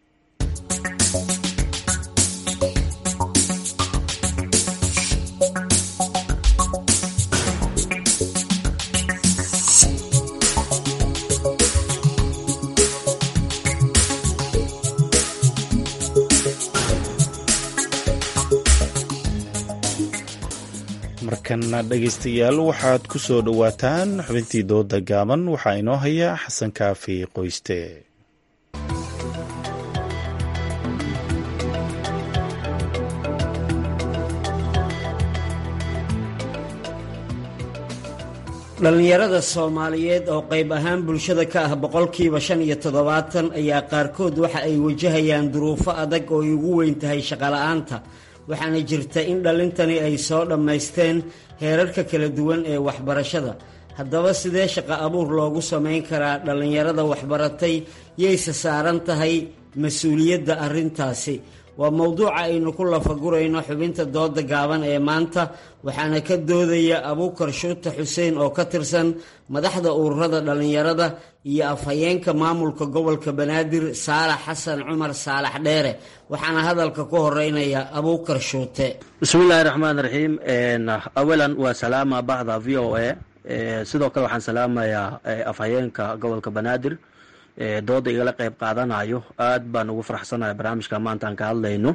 markana dhegaystayaal waxaad ku soo dhowaataan xubintii dooda gaaban waxaa inoo haya xasan kaafi qoyste dhallinyarada soomaaliyeed oo qayb ahaan bulshada ka ah boqolkiiba shan iyo toddobaatan ayaa qaarkood waxa ay wajahayaan duruufo adag oo ay ugu weyn tahay shaqola'aanta waxaana jirta in dhallintani ay soo dhammaysteen heerarka kala duwan ee waxbarashada haddaba sidee shaqo abuur loogu samayn karaa dhallinyarada waxbaratay yayse saaran tahay mas-uuliyadda arrintaasi waa mowduuca aynu ku lafagurayno xubinta dooda gaaban ee maanta waxaana ka doodaya abuukar shuute xuseen oo ka tirsan madaxda ururada dhallinyarada iyo afhayeenka maamulka gobolka banaadir saalax xasan cumar saalax dheere waxaana hadalka ku horeynaya abuukar shuute bismillaahi raxmaan raxiim awalan waa salaama bahda v o a sidoo kale waxaan salaamayaa afhayeenka gobolka banaadir dooda igala qeyb qaadanayo aad baan ugu faraxsanahay barnaamijka maanta aan ka hadlayno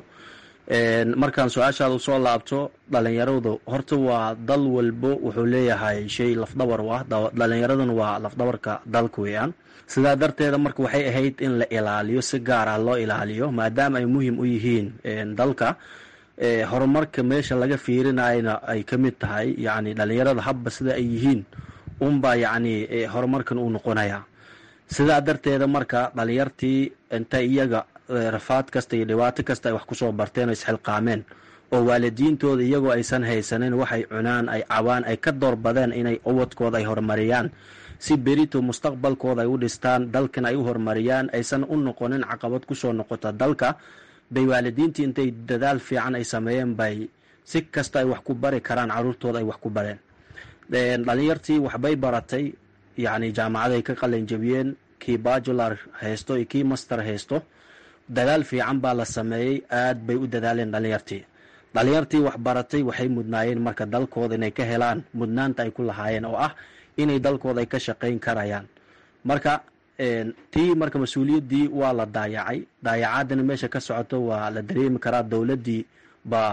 markaan su-aashaada usoo laabto dhalinyaradu horta waa dal walbo wuxuu leeyahay shay lafdhabar u ah dhalinyaraduna waa lafdhabarka dalka weeyaan sidaa darteeda marka waxay ahayd in la ilaaliyo si gaar ah loo ilaaliyo maadaama ay muhiim u yihiin dalka horumarka meesha laga fiirinayna ay ka mid tahay yacni dhalinyarada habba sida ay yihiin unbaa yacni horumarkan uu noqonaya sidaa darteeda marka dhalinyartii inta iyaga rafaad kasta iyo dhibaato kasta ay wax kusoo barteen oo isxilqaameen oo waalidiintooda iyagoo aysan haysanin waxay cunaan ay cabaan ay ka doorbadeen inay ubadkooda ay horumariyaan si berito mustaqbalkooda ay u dhistaan dalkan ay u horumariyaan aysan u noqonin caqabad kusoo noqota dalka bay waalidiintii intay dadaal fiican ay sameeyeen bay si kasta ay wax ku bari karaan caruurtooda ay wax ku bareen dhalinyartii waxbay baratay yacni jaamacaday ka qalin jabiyeen kii bajular haysto iyo kii master haysto dadaal fiican baa la sameeyey aad bay u dadaaleen dhalinyartii dhalinyartii wax baratay waxay mudnaayeen marka dalkooda inay ka helaan mudnaanta ay ku lahaayeen oo ah inay dalkooda ay ka shaqayn karayaan marka tii marka mas-uuliyaddii waa la daayacay daayacaadana meesha ka socoto waa la dareemi karaa dowladdii baa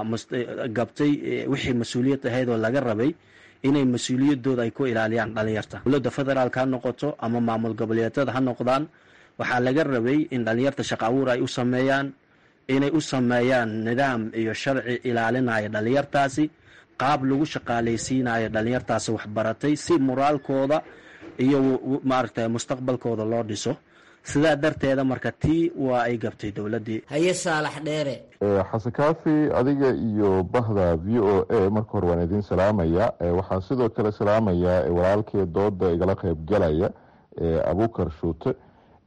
gabtay wixii mas-uuliyad ahayd oo laga rabay inay mas-uuliyadooda ay ku ilaaliyaan dhalinyarta dowladda federaalk ha noqoto ama maamul goboleedyada ha noqdaan waxaa laga rabay in dhalinyarta shaqa abuur ay u sameeyaan inay u sameeyaan nidaam iyo sharci ilaalinaya dhalinyartaasi qaab lagu shaqaalaysiinayo dhalinyartaasi waxbaratay si moraalkooda iyo maaragta mustaqbalkooda loo dhiso sidaa darteeda marka tii waa ay gabtay dowladdii haye saalax dheere xasan kaafi adiga iyo bahda v o a marka hore waan idiin salaamaya waxaan sidoo kale salaamayaa walaalkee dooda igala qeybgalaya abuukar shuute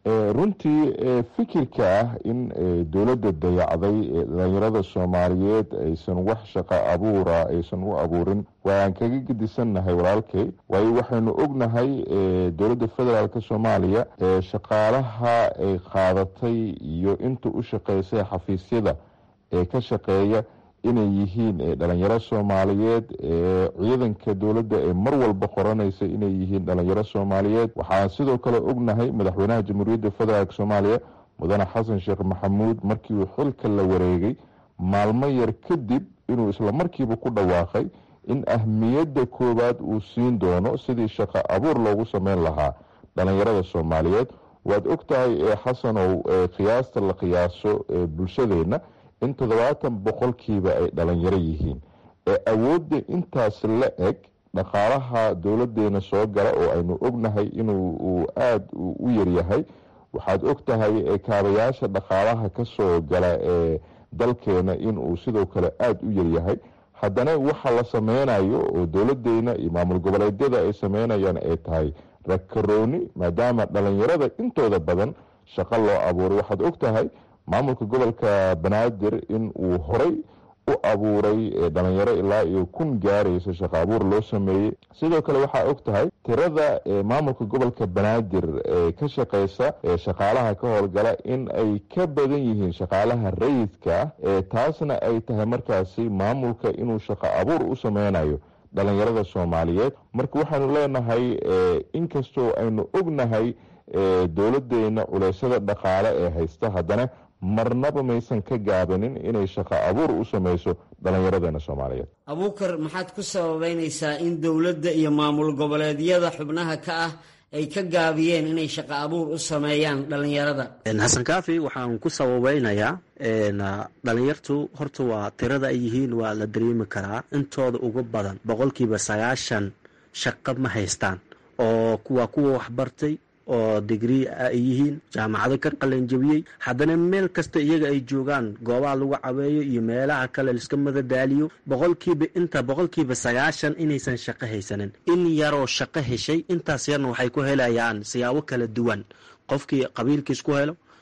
runtii fikirka ah in dowladda dayacday dhalinyarada soomaaliyeed aysan wax shaqo abuura aysan u abuurin waan kaga gedisannahay walaalkay waayo waxaynu ognahay dowladda federaalk soomaaliya shaqaalaha ay qaadatay iyo inta u shaqeysay xafiisyada ee ka shaqeeya inay yihiin dhalinyaro soomaaliyeed ciidanka dowladda ee mar walba qoranaysa inay yihiin dhalinyaro soomaaliyeed waxaan sidoo kale ognahay madaxweynaha jamhuuriyadda federaalk soomaaliya mudane xasan sheekh maxamuud markii uu xilka la wareegay maalmo yar kadib inuu isla markiiba ku dhawaaqay in ahmiyadda koowaad uu siin doono sidii shaqo abuur loogu sameyn lahaa dhalinyarada soomaaliyeed waad ogtahay xasanow qiyaasta la qiyaaso bulshadeenna in toddobaatan boqolkiiba ay dhalinyaro yihiin ee awoodda intaas la eg dhaqaalaha dowladeena soo gala oo aynu ognahay inuu aada u yaryahay waxaad og tahay kaabayaasha dhaqaalaha kasoo gala ee dalkeena inuu sidoo kale aada u yaryahay haddana waxa la sameynayo oo dowladeena iyo maamul goboleedyada ay sameynayaan ay tahay rakarooni maadaama dhalinyarada intooda badan shaqo loo abuuray waxaad og tahay maamulka gobolka banaadir in uu horay u abuuray dhalinyaro ilaa iyo kun gaaraysa shaqo abuur loo sameeyey sidoo kale waxaa og tahay tirada maamulka gobolka banaadir ee ka shaqeysa shaqaalaha ka howlgala in ay ka badan yihiin shaqaalaha rayidka ah taasna ay tahay markaasi maamulka inuu shaqo abuur u sameynayo dhalinyarada soomaaliyeed marka waxaanu leenahay inkastoo aynu ognahay dowladeena culeysyada dhaqaale ee haysta haddana marnaba maysan ka gaabanin inay shaqo abuur u sameyso dhalinyaradeenna soomaaliyeed abuukar maxaad ku sababeynaysaa in dowladda iyo maamul goboleedyada xubnaha ka ah ay ka gaabiyeen inay shaqo abuur u sameeyaan dhalinyarada xasan kaafi waxaan ku sababeynayaa dhalinyartu horta waa tirada ay yihiin waa la dareemi karaa intooda ugu badan boqolkiiba sagaashan shaqo ma haystaan oo waa kuwa waxbartay oo digrii ay yihiin jaamacado ka qalanjabiyey haddana meel kasta iyaga ay joogaan goobaha lagu caweeyo iyo meelaha kale laiska madadaaliyo boqolkiiba inta boqolkiiba sagaashan inaysan shaqo haysanin in yaroo shaqo heshay intaas yarna waxay ku helayaan siyaabo kala duwan qofkii qabiilkiis ku helo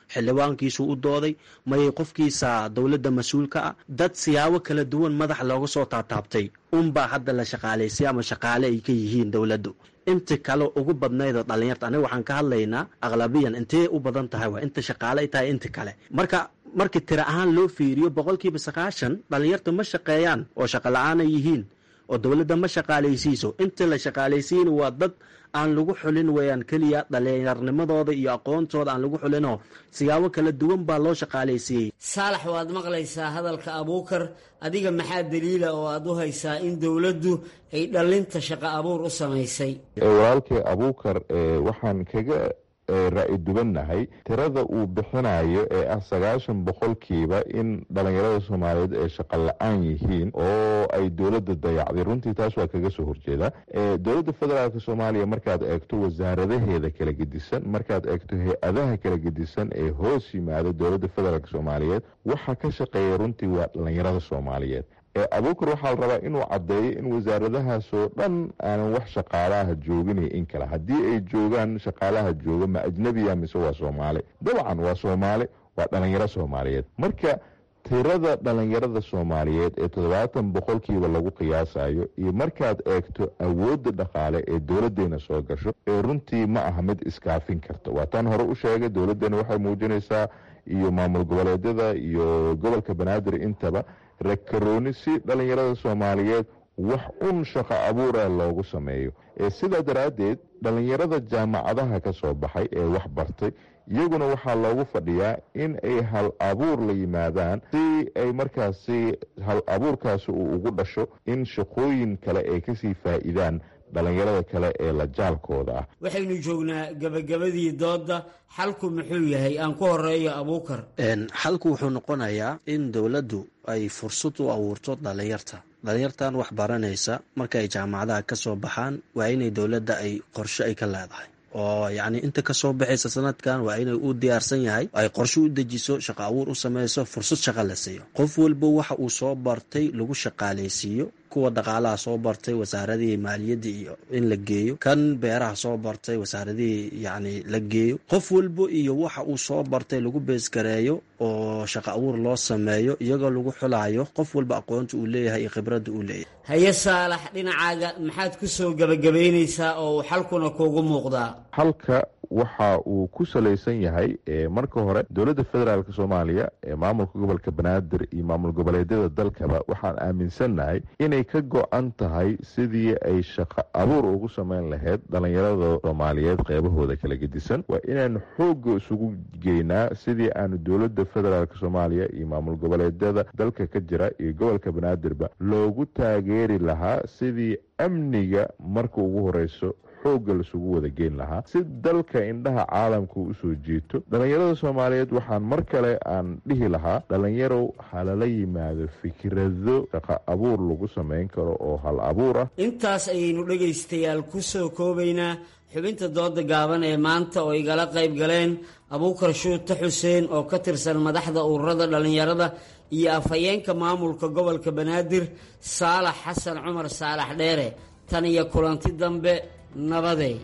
xildhibaankiisu u dooday mayay qofkiisa dowladda mas-uulka ah dad siyaabo kala duwan madax looga soo taataabtay unbaa hadda la shaqaalaysay ama shaqaale ay ka yihiin dowladdu inta kale ugu badnaydoo dhalinyarta aniga waxaan ka hadlaynaa aqlabiyan intee u badan tahay waa inta shaqaale ay tahay inta kale marka markii tira ahaan loo fiiriyo boqolkiiba sagaashan dhalinyarta ma shaqeeyaan oo shaqo la-aan ay yihiin oo dowladda ma shaqaalaysiiso inta la shaqaalaysiina waa dad aan lagu xulin weeyaan keliya dhalinyarnimadooda iyo aqoontooda aan lagu xulinoo siyaabo kala duwan baa loo shaqaalaysiiyey saalax waad maqlaysaa hadalka abuukar adiga maxaa daliila oo aad u haysaa in dowladdu ay dhallinta shaqo abuur u samaysay walaalkay abuukar waxaan kaga raa'i dubannahay tirada uu bixinayo ee ah sagaashan boqolkiiba in dhalinyarada soomaaliyeed ay shaqo la-aan yihiin oo ay dowladda dayacday runtii taas waa kaga soo horjeeda dowladda federaalk soomaaliya markaad eegto wasaaradaheeda kala gedisan markaad eegto hay-adaha kala gedisan ee hoos yimaada dowladda federaalk soomaaliyeed waxa ka shaqeeya runtii waa dhalinyarada soomaaliyeed abuukar waxaa la rabaa inuu caddeeyo in wasaaradahaasoo dhan aanan wax shaqaalaha jooginayo in kale haddii ay joogaan shaqaalaha jooga ma ajnabiya mise waa soomaali dabcan waa soomaali waa dhalinyaro soomaaliyeed marka tirada dhalinyarada soomaaliyeed ee toddobaatan boqolkiiba lagu qiyaasayo iyo markaad eegto awoodda dhaqaale ee dowladdeena soo gasho ee runtii ma aha mid iskaafin karta waa taan hore u sheegay dowladdeena waxay muujinaysaa iyo maamul goboleedyada iyo gobolka banaadir intaba rakarooni si dhalinyarada soomaaliyeed wax un shaqo abuura loogu sameeyo sidaa daraaddeed dhalinyarada jaamacadaha ka soo baxay ee wax bartay iyaguna waxaa loogu fadhiyaa in ay hal abuur la yimaadaan si ay markaasi hal abuurkaasi uu ugu dhasho in shaqooyin kale ay kasii faa'iidaan dhalinyarada kale ee la jaalkooda ah waxaynu joognaa gebagabadii doodda xalku muxuu yahay aan ku horeeyo abuukar xalku wuxuu noqonayaa in dowladdu ay fursad u abuurto dhalinyarta dhalinyartan wax baranaysa marka ay jaamacadaha ka soo baxaan waa inay dowladda ay qorshe ay ka leedahay oo yacni inta ka soo baxaysa sanadkan waa inay u diyaarsan yahay ay qorshe u dejiso shaqo abuur u samayso fursad shaqo la siiyo qof walba waxa uu soo bartay lagu shaqaalaysiiyo kuwa dhaqaalaha soo bartay wasaaradihii maaliyadda iyo in la geeyo kan beeraha soo bartay wasaaradihii yacni la geeyo qof walba iyo waxa uu soo bartay lagu beesgareeyo oo shaqo abuur loo sameeyo iyagoo lagu xulayo qof walba aqoonta uu leeyahay iyo khibradda uu leeyahay haye saalax dhinacaaga maxaad ku soo gebagabaynaysaa oo uu xalkuna kuugu muuqdaa halka waxa uu ku salaysan yahay marka hore dowladda federaalk soomaaliya ee maamulka gobolka banaadir iyo maamul goboleedyada dalkaba waxaan aaminsannahay inay ka go-an tahay sidii ay shaqo abuur ugu sameyn lahayd dhalinyarada soomaaliyeed qeybahooda kala gedisan waa inaanu xoogga isugu geynaa sidii aanu dowladda federaalk soomaaliya iyo maamul goboleedyada dalka ka jira iyo gobolka banaadirba loogu taageeri lahaa sidii amniga marka ugu horeyso xoogga lasugu wada geyn lahaa si dalka indhaha caalamka usoo jiito dhalinyarada soomaaliyeed waxaan mar kale aan dhihi lahaa dhalinyarow halala yimaado fikrado shaqo abuur lagu samayn karo oo hal abuur ah intaas ayaynu dhegaystayaal ku soo koobaynaa xubinta dooda gaaban ee maanta oo igala qayb galeen abuukar shuute xuseen oo ka tirsan madaxda ururada dhallinyarada iyo afhayeenka maamulka gobolka banaadir saalax xasan cumar saalax dheere tan iyo kulanti dambe nabadey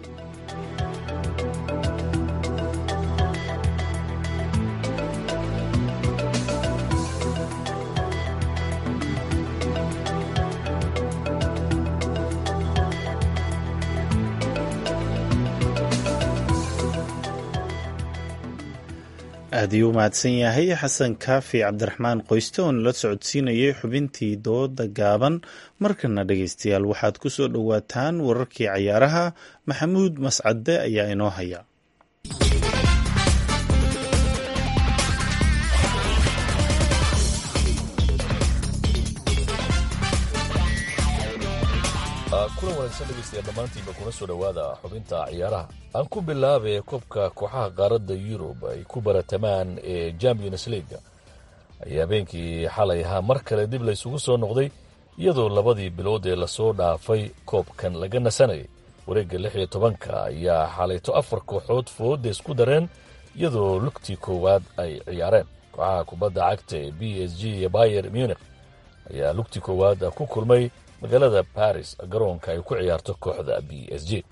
aad iyuu mahadsan yahay xasan kaafi cabdiraxmaan qoyste oo nala socodsiinayay xubintii dooda gaaban markana dhegeystayaal waxaad ku soo dhowaataan wararkii cayaaraha maxamuud mascade ayaa inoo haya kulan wanaagsan dhegeystayaal dhammaantiinba kuna soo dhowaada xubinta ciyaaraha aan ku bilaabay koobka kooxaha qaaradda yurub ay ku baratamaan ee champions leaga ayaa habeenkii xalay ahaa mar kale dib laysugu soo noqday iyadoo labadii bilood ee lasoo dhaafay koobkan laga nasanayay wareegga lix iyo tobanka ayaa xalayto afar kooxood fooda isku dareen iyadoo lugtii koowaad ay ciyaareen kooxaha kubadda cagta ee b s g iyo bayer munich ayaa lugtii koowaad ku kulmay magaalada baris garoonka ay ku ciyaarto kooxda b s g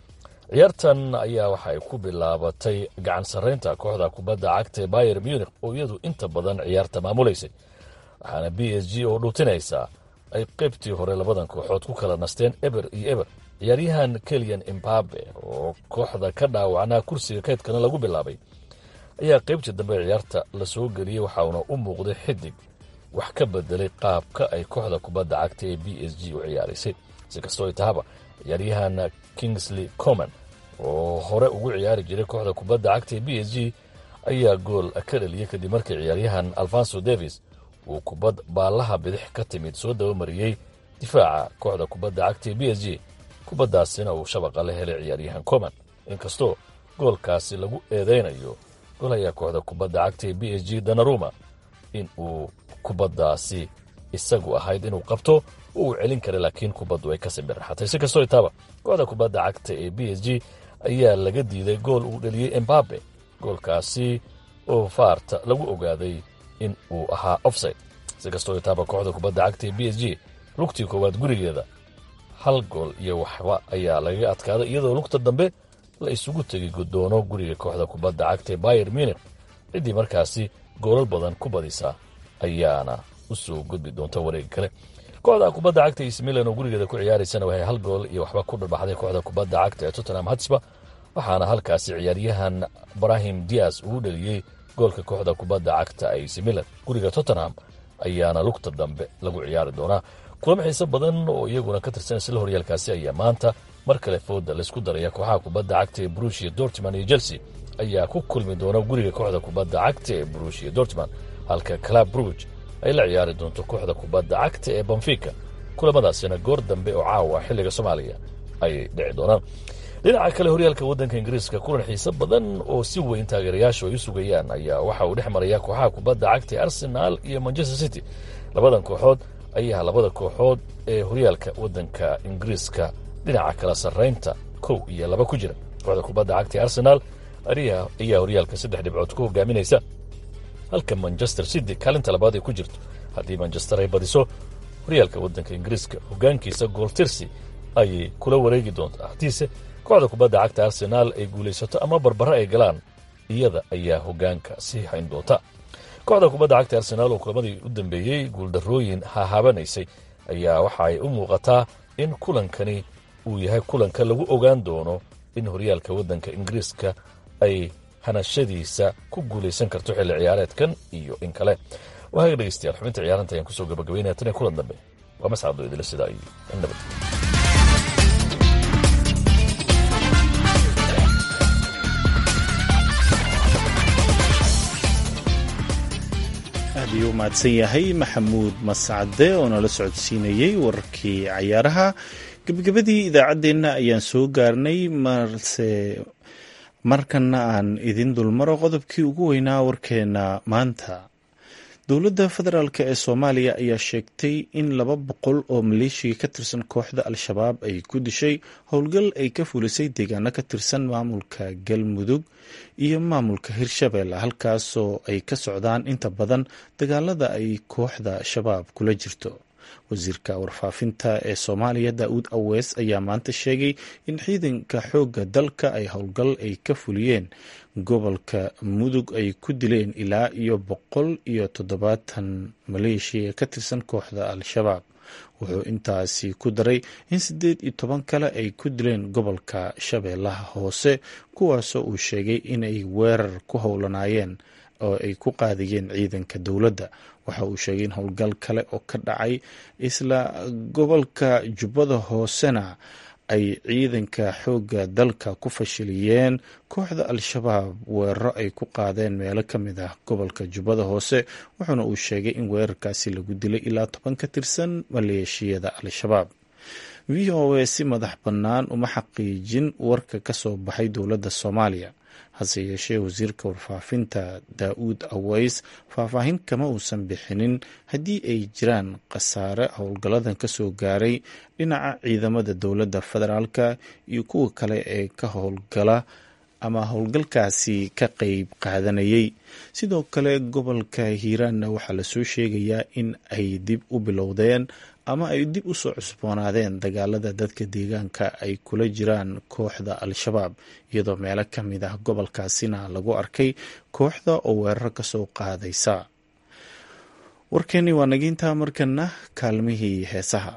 ciyaartan ayaa waxa ay ku bilaabatay gacan sarraynta kooxda kubadda cagta ee bayer munich oo iyadu inta badan ciyaarta maamulaysay waxaana b s g oo dhuutinaysaa ay qaybtii hore labadan kooxood ku kala nasteen eber iyo eber ciyaaryahan keliyan imbabe oo kooxda ka dhaawacnaa kursiga kaydkana lagu bilaabay ayaa qaybtii dambe ciyaarta la soo geliyey waxauna u muuqday xidig wax ka bedelay qaabka ay kooxda kubadda cagta ee b s g u ciyaaraysay si kastoo ay tahaba ciyaaryahan kingsley coman oo hore ugu ciyaari jiray kooxda kubadda cagta ee b s g ayaa gool ka dhaliyey kadib markii ciyaaryahan alfonso davis uu kubad baallaha bidix ka timid soo dabamariyey difaaca kooxda kubadda cagta ee b s g kubaddaasina uu shabaqa la helay ciyaaryahan coman inkastoo goolkaasi lagu eedaynayo golhayaa kooxda kubadda cagta ee b s g danaruma in uu kubaddaasi isagu ahayd inuu qabto oo uu celin kara laakiin kubaddu ay ka simbirraxatay si kastoo itaaba kooxda kubadda cagta ee b s g ayaa laga diiday gool uu dhaliyey embabe goolkaasi oo faarta lagu ogaaday in uu ahaa offside si kastoo itaaba kooxda kubadda cagta ee b s g lugtii koowaad gurigeeda hal gool iyo waxba ayaa lagaga adkaaday iyadoo lugta dambe la isugu tegi gudoono guriga kooxda kubadda cagta ee bayer munich ciddii markaasi goolal badan ku badisa ayaana u soo gudbi doonta wareega kale kooxda kubadda cagta is milan oo gurigeeda ku ciyaaraysana waxay hal gool iyo waxba ku dharbaxday kooxda kubadda cagta ee tottenham hatsba waxaana halkaasi ciyaaryahan brahim dias uu dhaliyey goolka kooxda kubadda cagta ac milan guriga tottenham ayaana lugta dambe lagu ciyaari doonaa kulamo xiise badan oo iyaguna ka tirsan isla horyaalkaasi ayaa maanta mar kale fooda laysku daraya kooxaha kubadda cagta ee brushia dortman iyo chelsea ayaa ku kulmi doona guriga kooxda kubadda cagta ee brushia dortman halka club bruge ay la ciyaari doonto kooxda kubadda cagta ee banfika kulamadaasina goor dambe oo caawa xilliga soomaaliya ayay dhici doonaan dhinaca kale horyaalka waddanka ingiriiska kulan xiise badan oo si weyn taageerayaashu ay u sugayaan ayaa waxa uu dhex maraya kooxaha kubadda cagta ee arsenal iyo manchester city labadan kooxood ayaa labada kooxood ee horyaalka waddanka ingiriiska dhinaca kala sarraynta kow iyo laba ku jira kooxda kubadda cagta ee arsenal ayaa horyaalka saddex dhibcood ku hogaaminaysa halka manchester city kaalinta labaad ay ku jirto haddii manchester ay badiso horyaalka waddanka ingiriiska hogaankiisa gooltirsi ayay kula wareegi doontaa haddiise kooxda kubadda cagta arsenaal ay guulaysato ama barbaro ay galaan iyada ayaa hogaanka sii hayn doonta kooxda kubadda cagta arsenaal oo kulamadii u dambeeyey guuldarrooyin hahaabanaysay ayaa waxa ay u muuqataa in kulankani uu yahay kulanka lagu ogaan doono in horyaalka waddanka ingiriiska ay hanashadiisa ku guulaysan karto xilli ciyaareedkan iyo in kale waaga dhegeystayaal xubinta ciyaaranta ayaan kusoo gabagabaynaya tan iyo kulan dambe waa mascado idila sidaa iyo nabad aad ayuu u mahadsan yahay maxamuud mascade oo nala socodsiinayey wararkii cayaaraha gebagabadii idaacaddeenna ayaan soo gaarnay marse markana aan idin dulmaro qodobkii ugu weynaa warkeena maanta dowladda federaalk ee soomaaliya ayaa sheegtay in laba boqol oo maleeshiya ka tirsan kooxda al-shabaab ay ku dishay howlgal ay ka fulisay deegaano ka tirsan maamulka galmudug iyo maamulka hirshabelle halkaasoo ay ka socdaan inta badan dagaalada ay kooxda shabaab kula jirto wasiirka warfaafinta ee soomaaliya daa'uud awees ayaa maanta sheegay in ciidanka xoogga dalka ay howlgal ay ka fuliyeen gobolka mudug ay ku dileen ilaa iyo boqol iyo toddobaatan maleeshiya ka tirsan kooxda al-shabaab wuxuu intaasi ku daray in siddeed iyo toban kale ay ku dileen gobolka shabeellaha hoose kuwaasoo uu sheegay inay weerar ku howlanaayeen oo ay ku qaadayeen ciidanka dowladda waxa uu sheegay in howlgal kale oo ka dhacay isla gobolka jubbada hoosena ay ciidanka xoogga dalka ku fashiliyeen kooxda al-shabaab weeraro ay ku qaadeen meelo ka mid ah gobolka jubbada hoose wuxuuna uu sheegay in weerarkaasi lagu dilay ilaa toban ka tirsan maleeshiyada al-shabaab v o a si madax bannaan uma xaqiijin warka ka soo baxay dowladda soomaaliya hase yeeshee wasiirka warfaafinta daa'uud aweys faahfaahin kama uusan bixinin haddii ay jiraan khasaare howlgalladan ka soo gaaray dhinaca ciidamada dowladda federaalka iyo kuwa kale ee ka howlgala ama howlgalkaasi ka qeyb qaadanayay sidoo kale gobolka hiiraanna waxaa lasoo sheegayaa in ay dib u bilowdeen ama ay dib u soo cusboonaadeen dagaalada dadka deegaanka ay kula jiraan kooxda al-shabaab iyadoo meelo ka mid ah gobolkaasina lagu arkay kooxda oo weerar ka soo qaadaysa warkeeni waa nagiintaa markana kaalmihii heesaha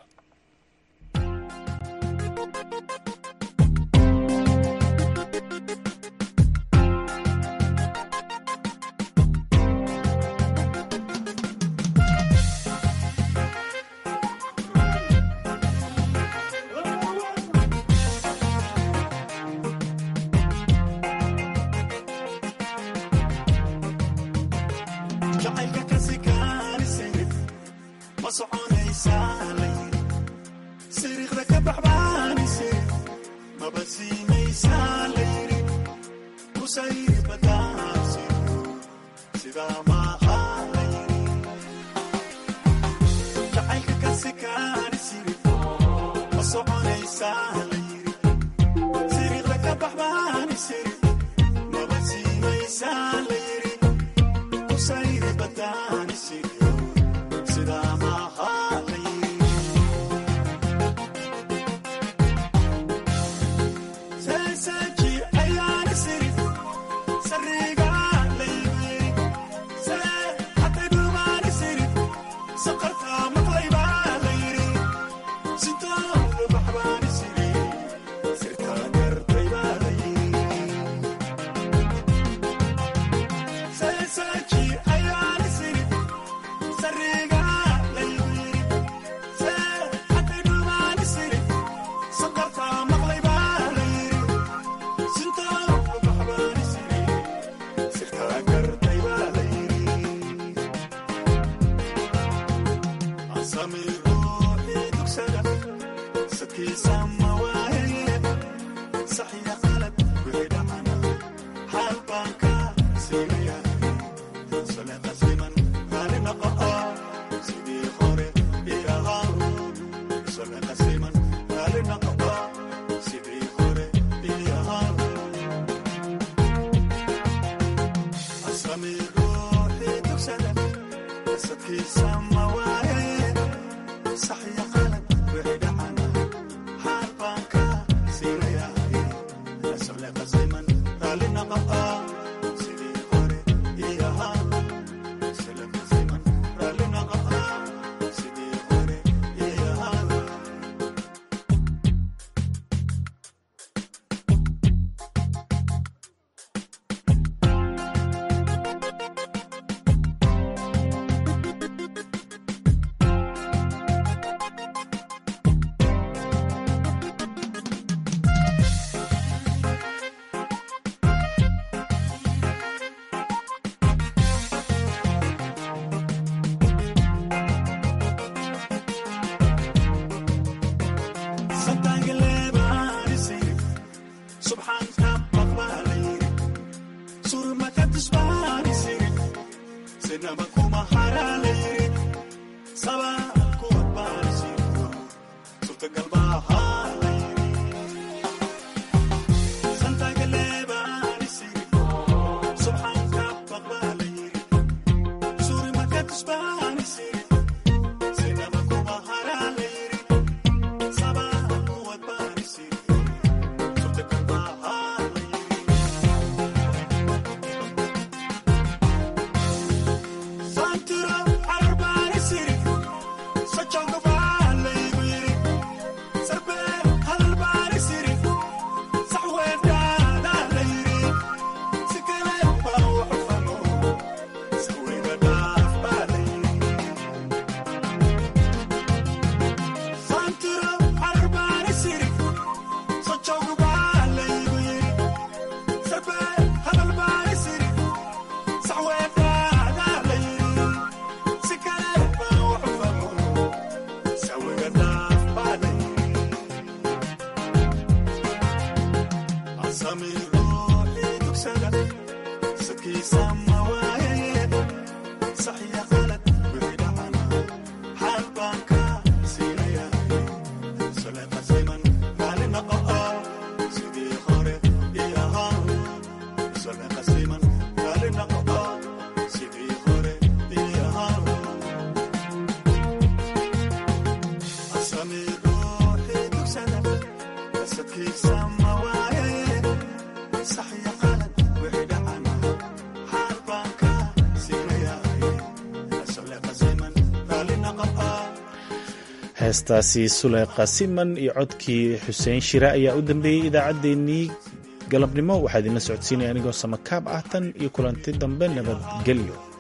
heestaasi suleyqa siman iyo codkii xuseen shire ayaa u dambeeyey idaacaddeenii galabnimo waxaa idinla socodsiinaya anigoo samakaab ah tan iyo kulanti dambe nabadgelyo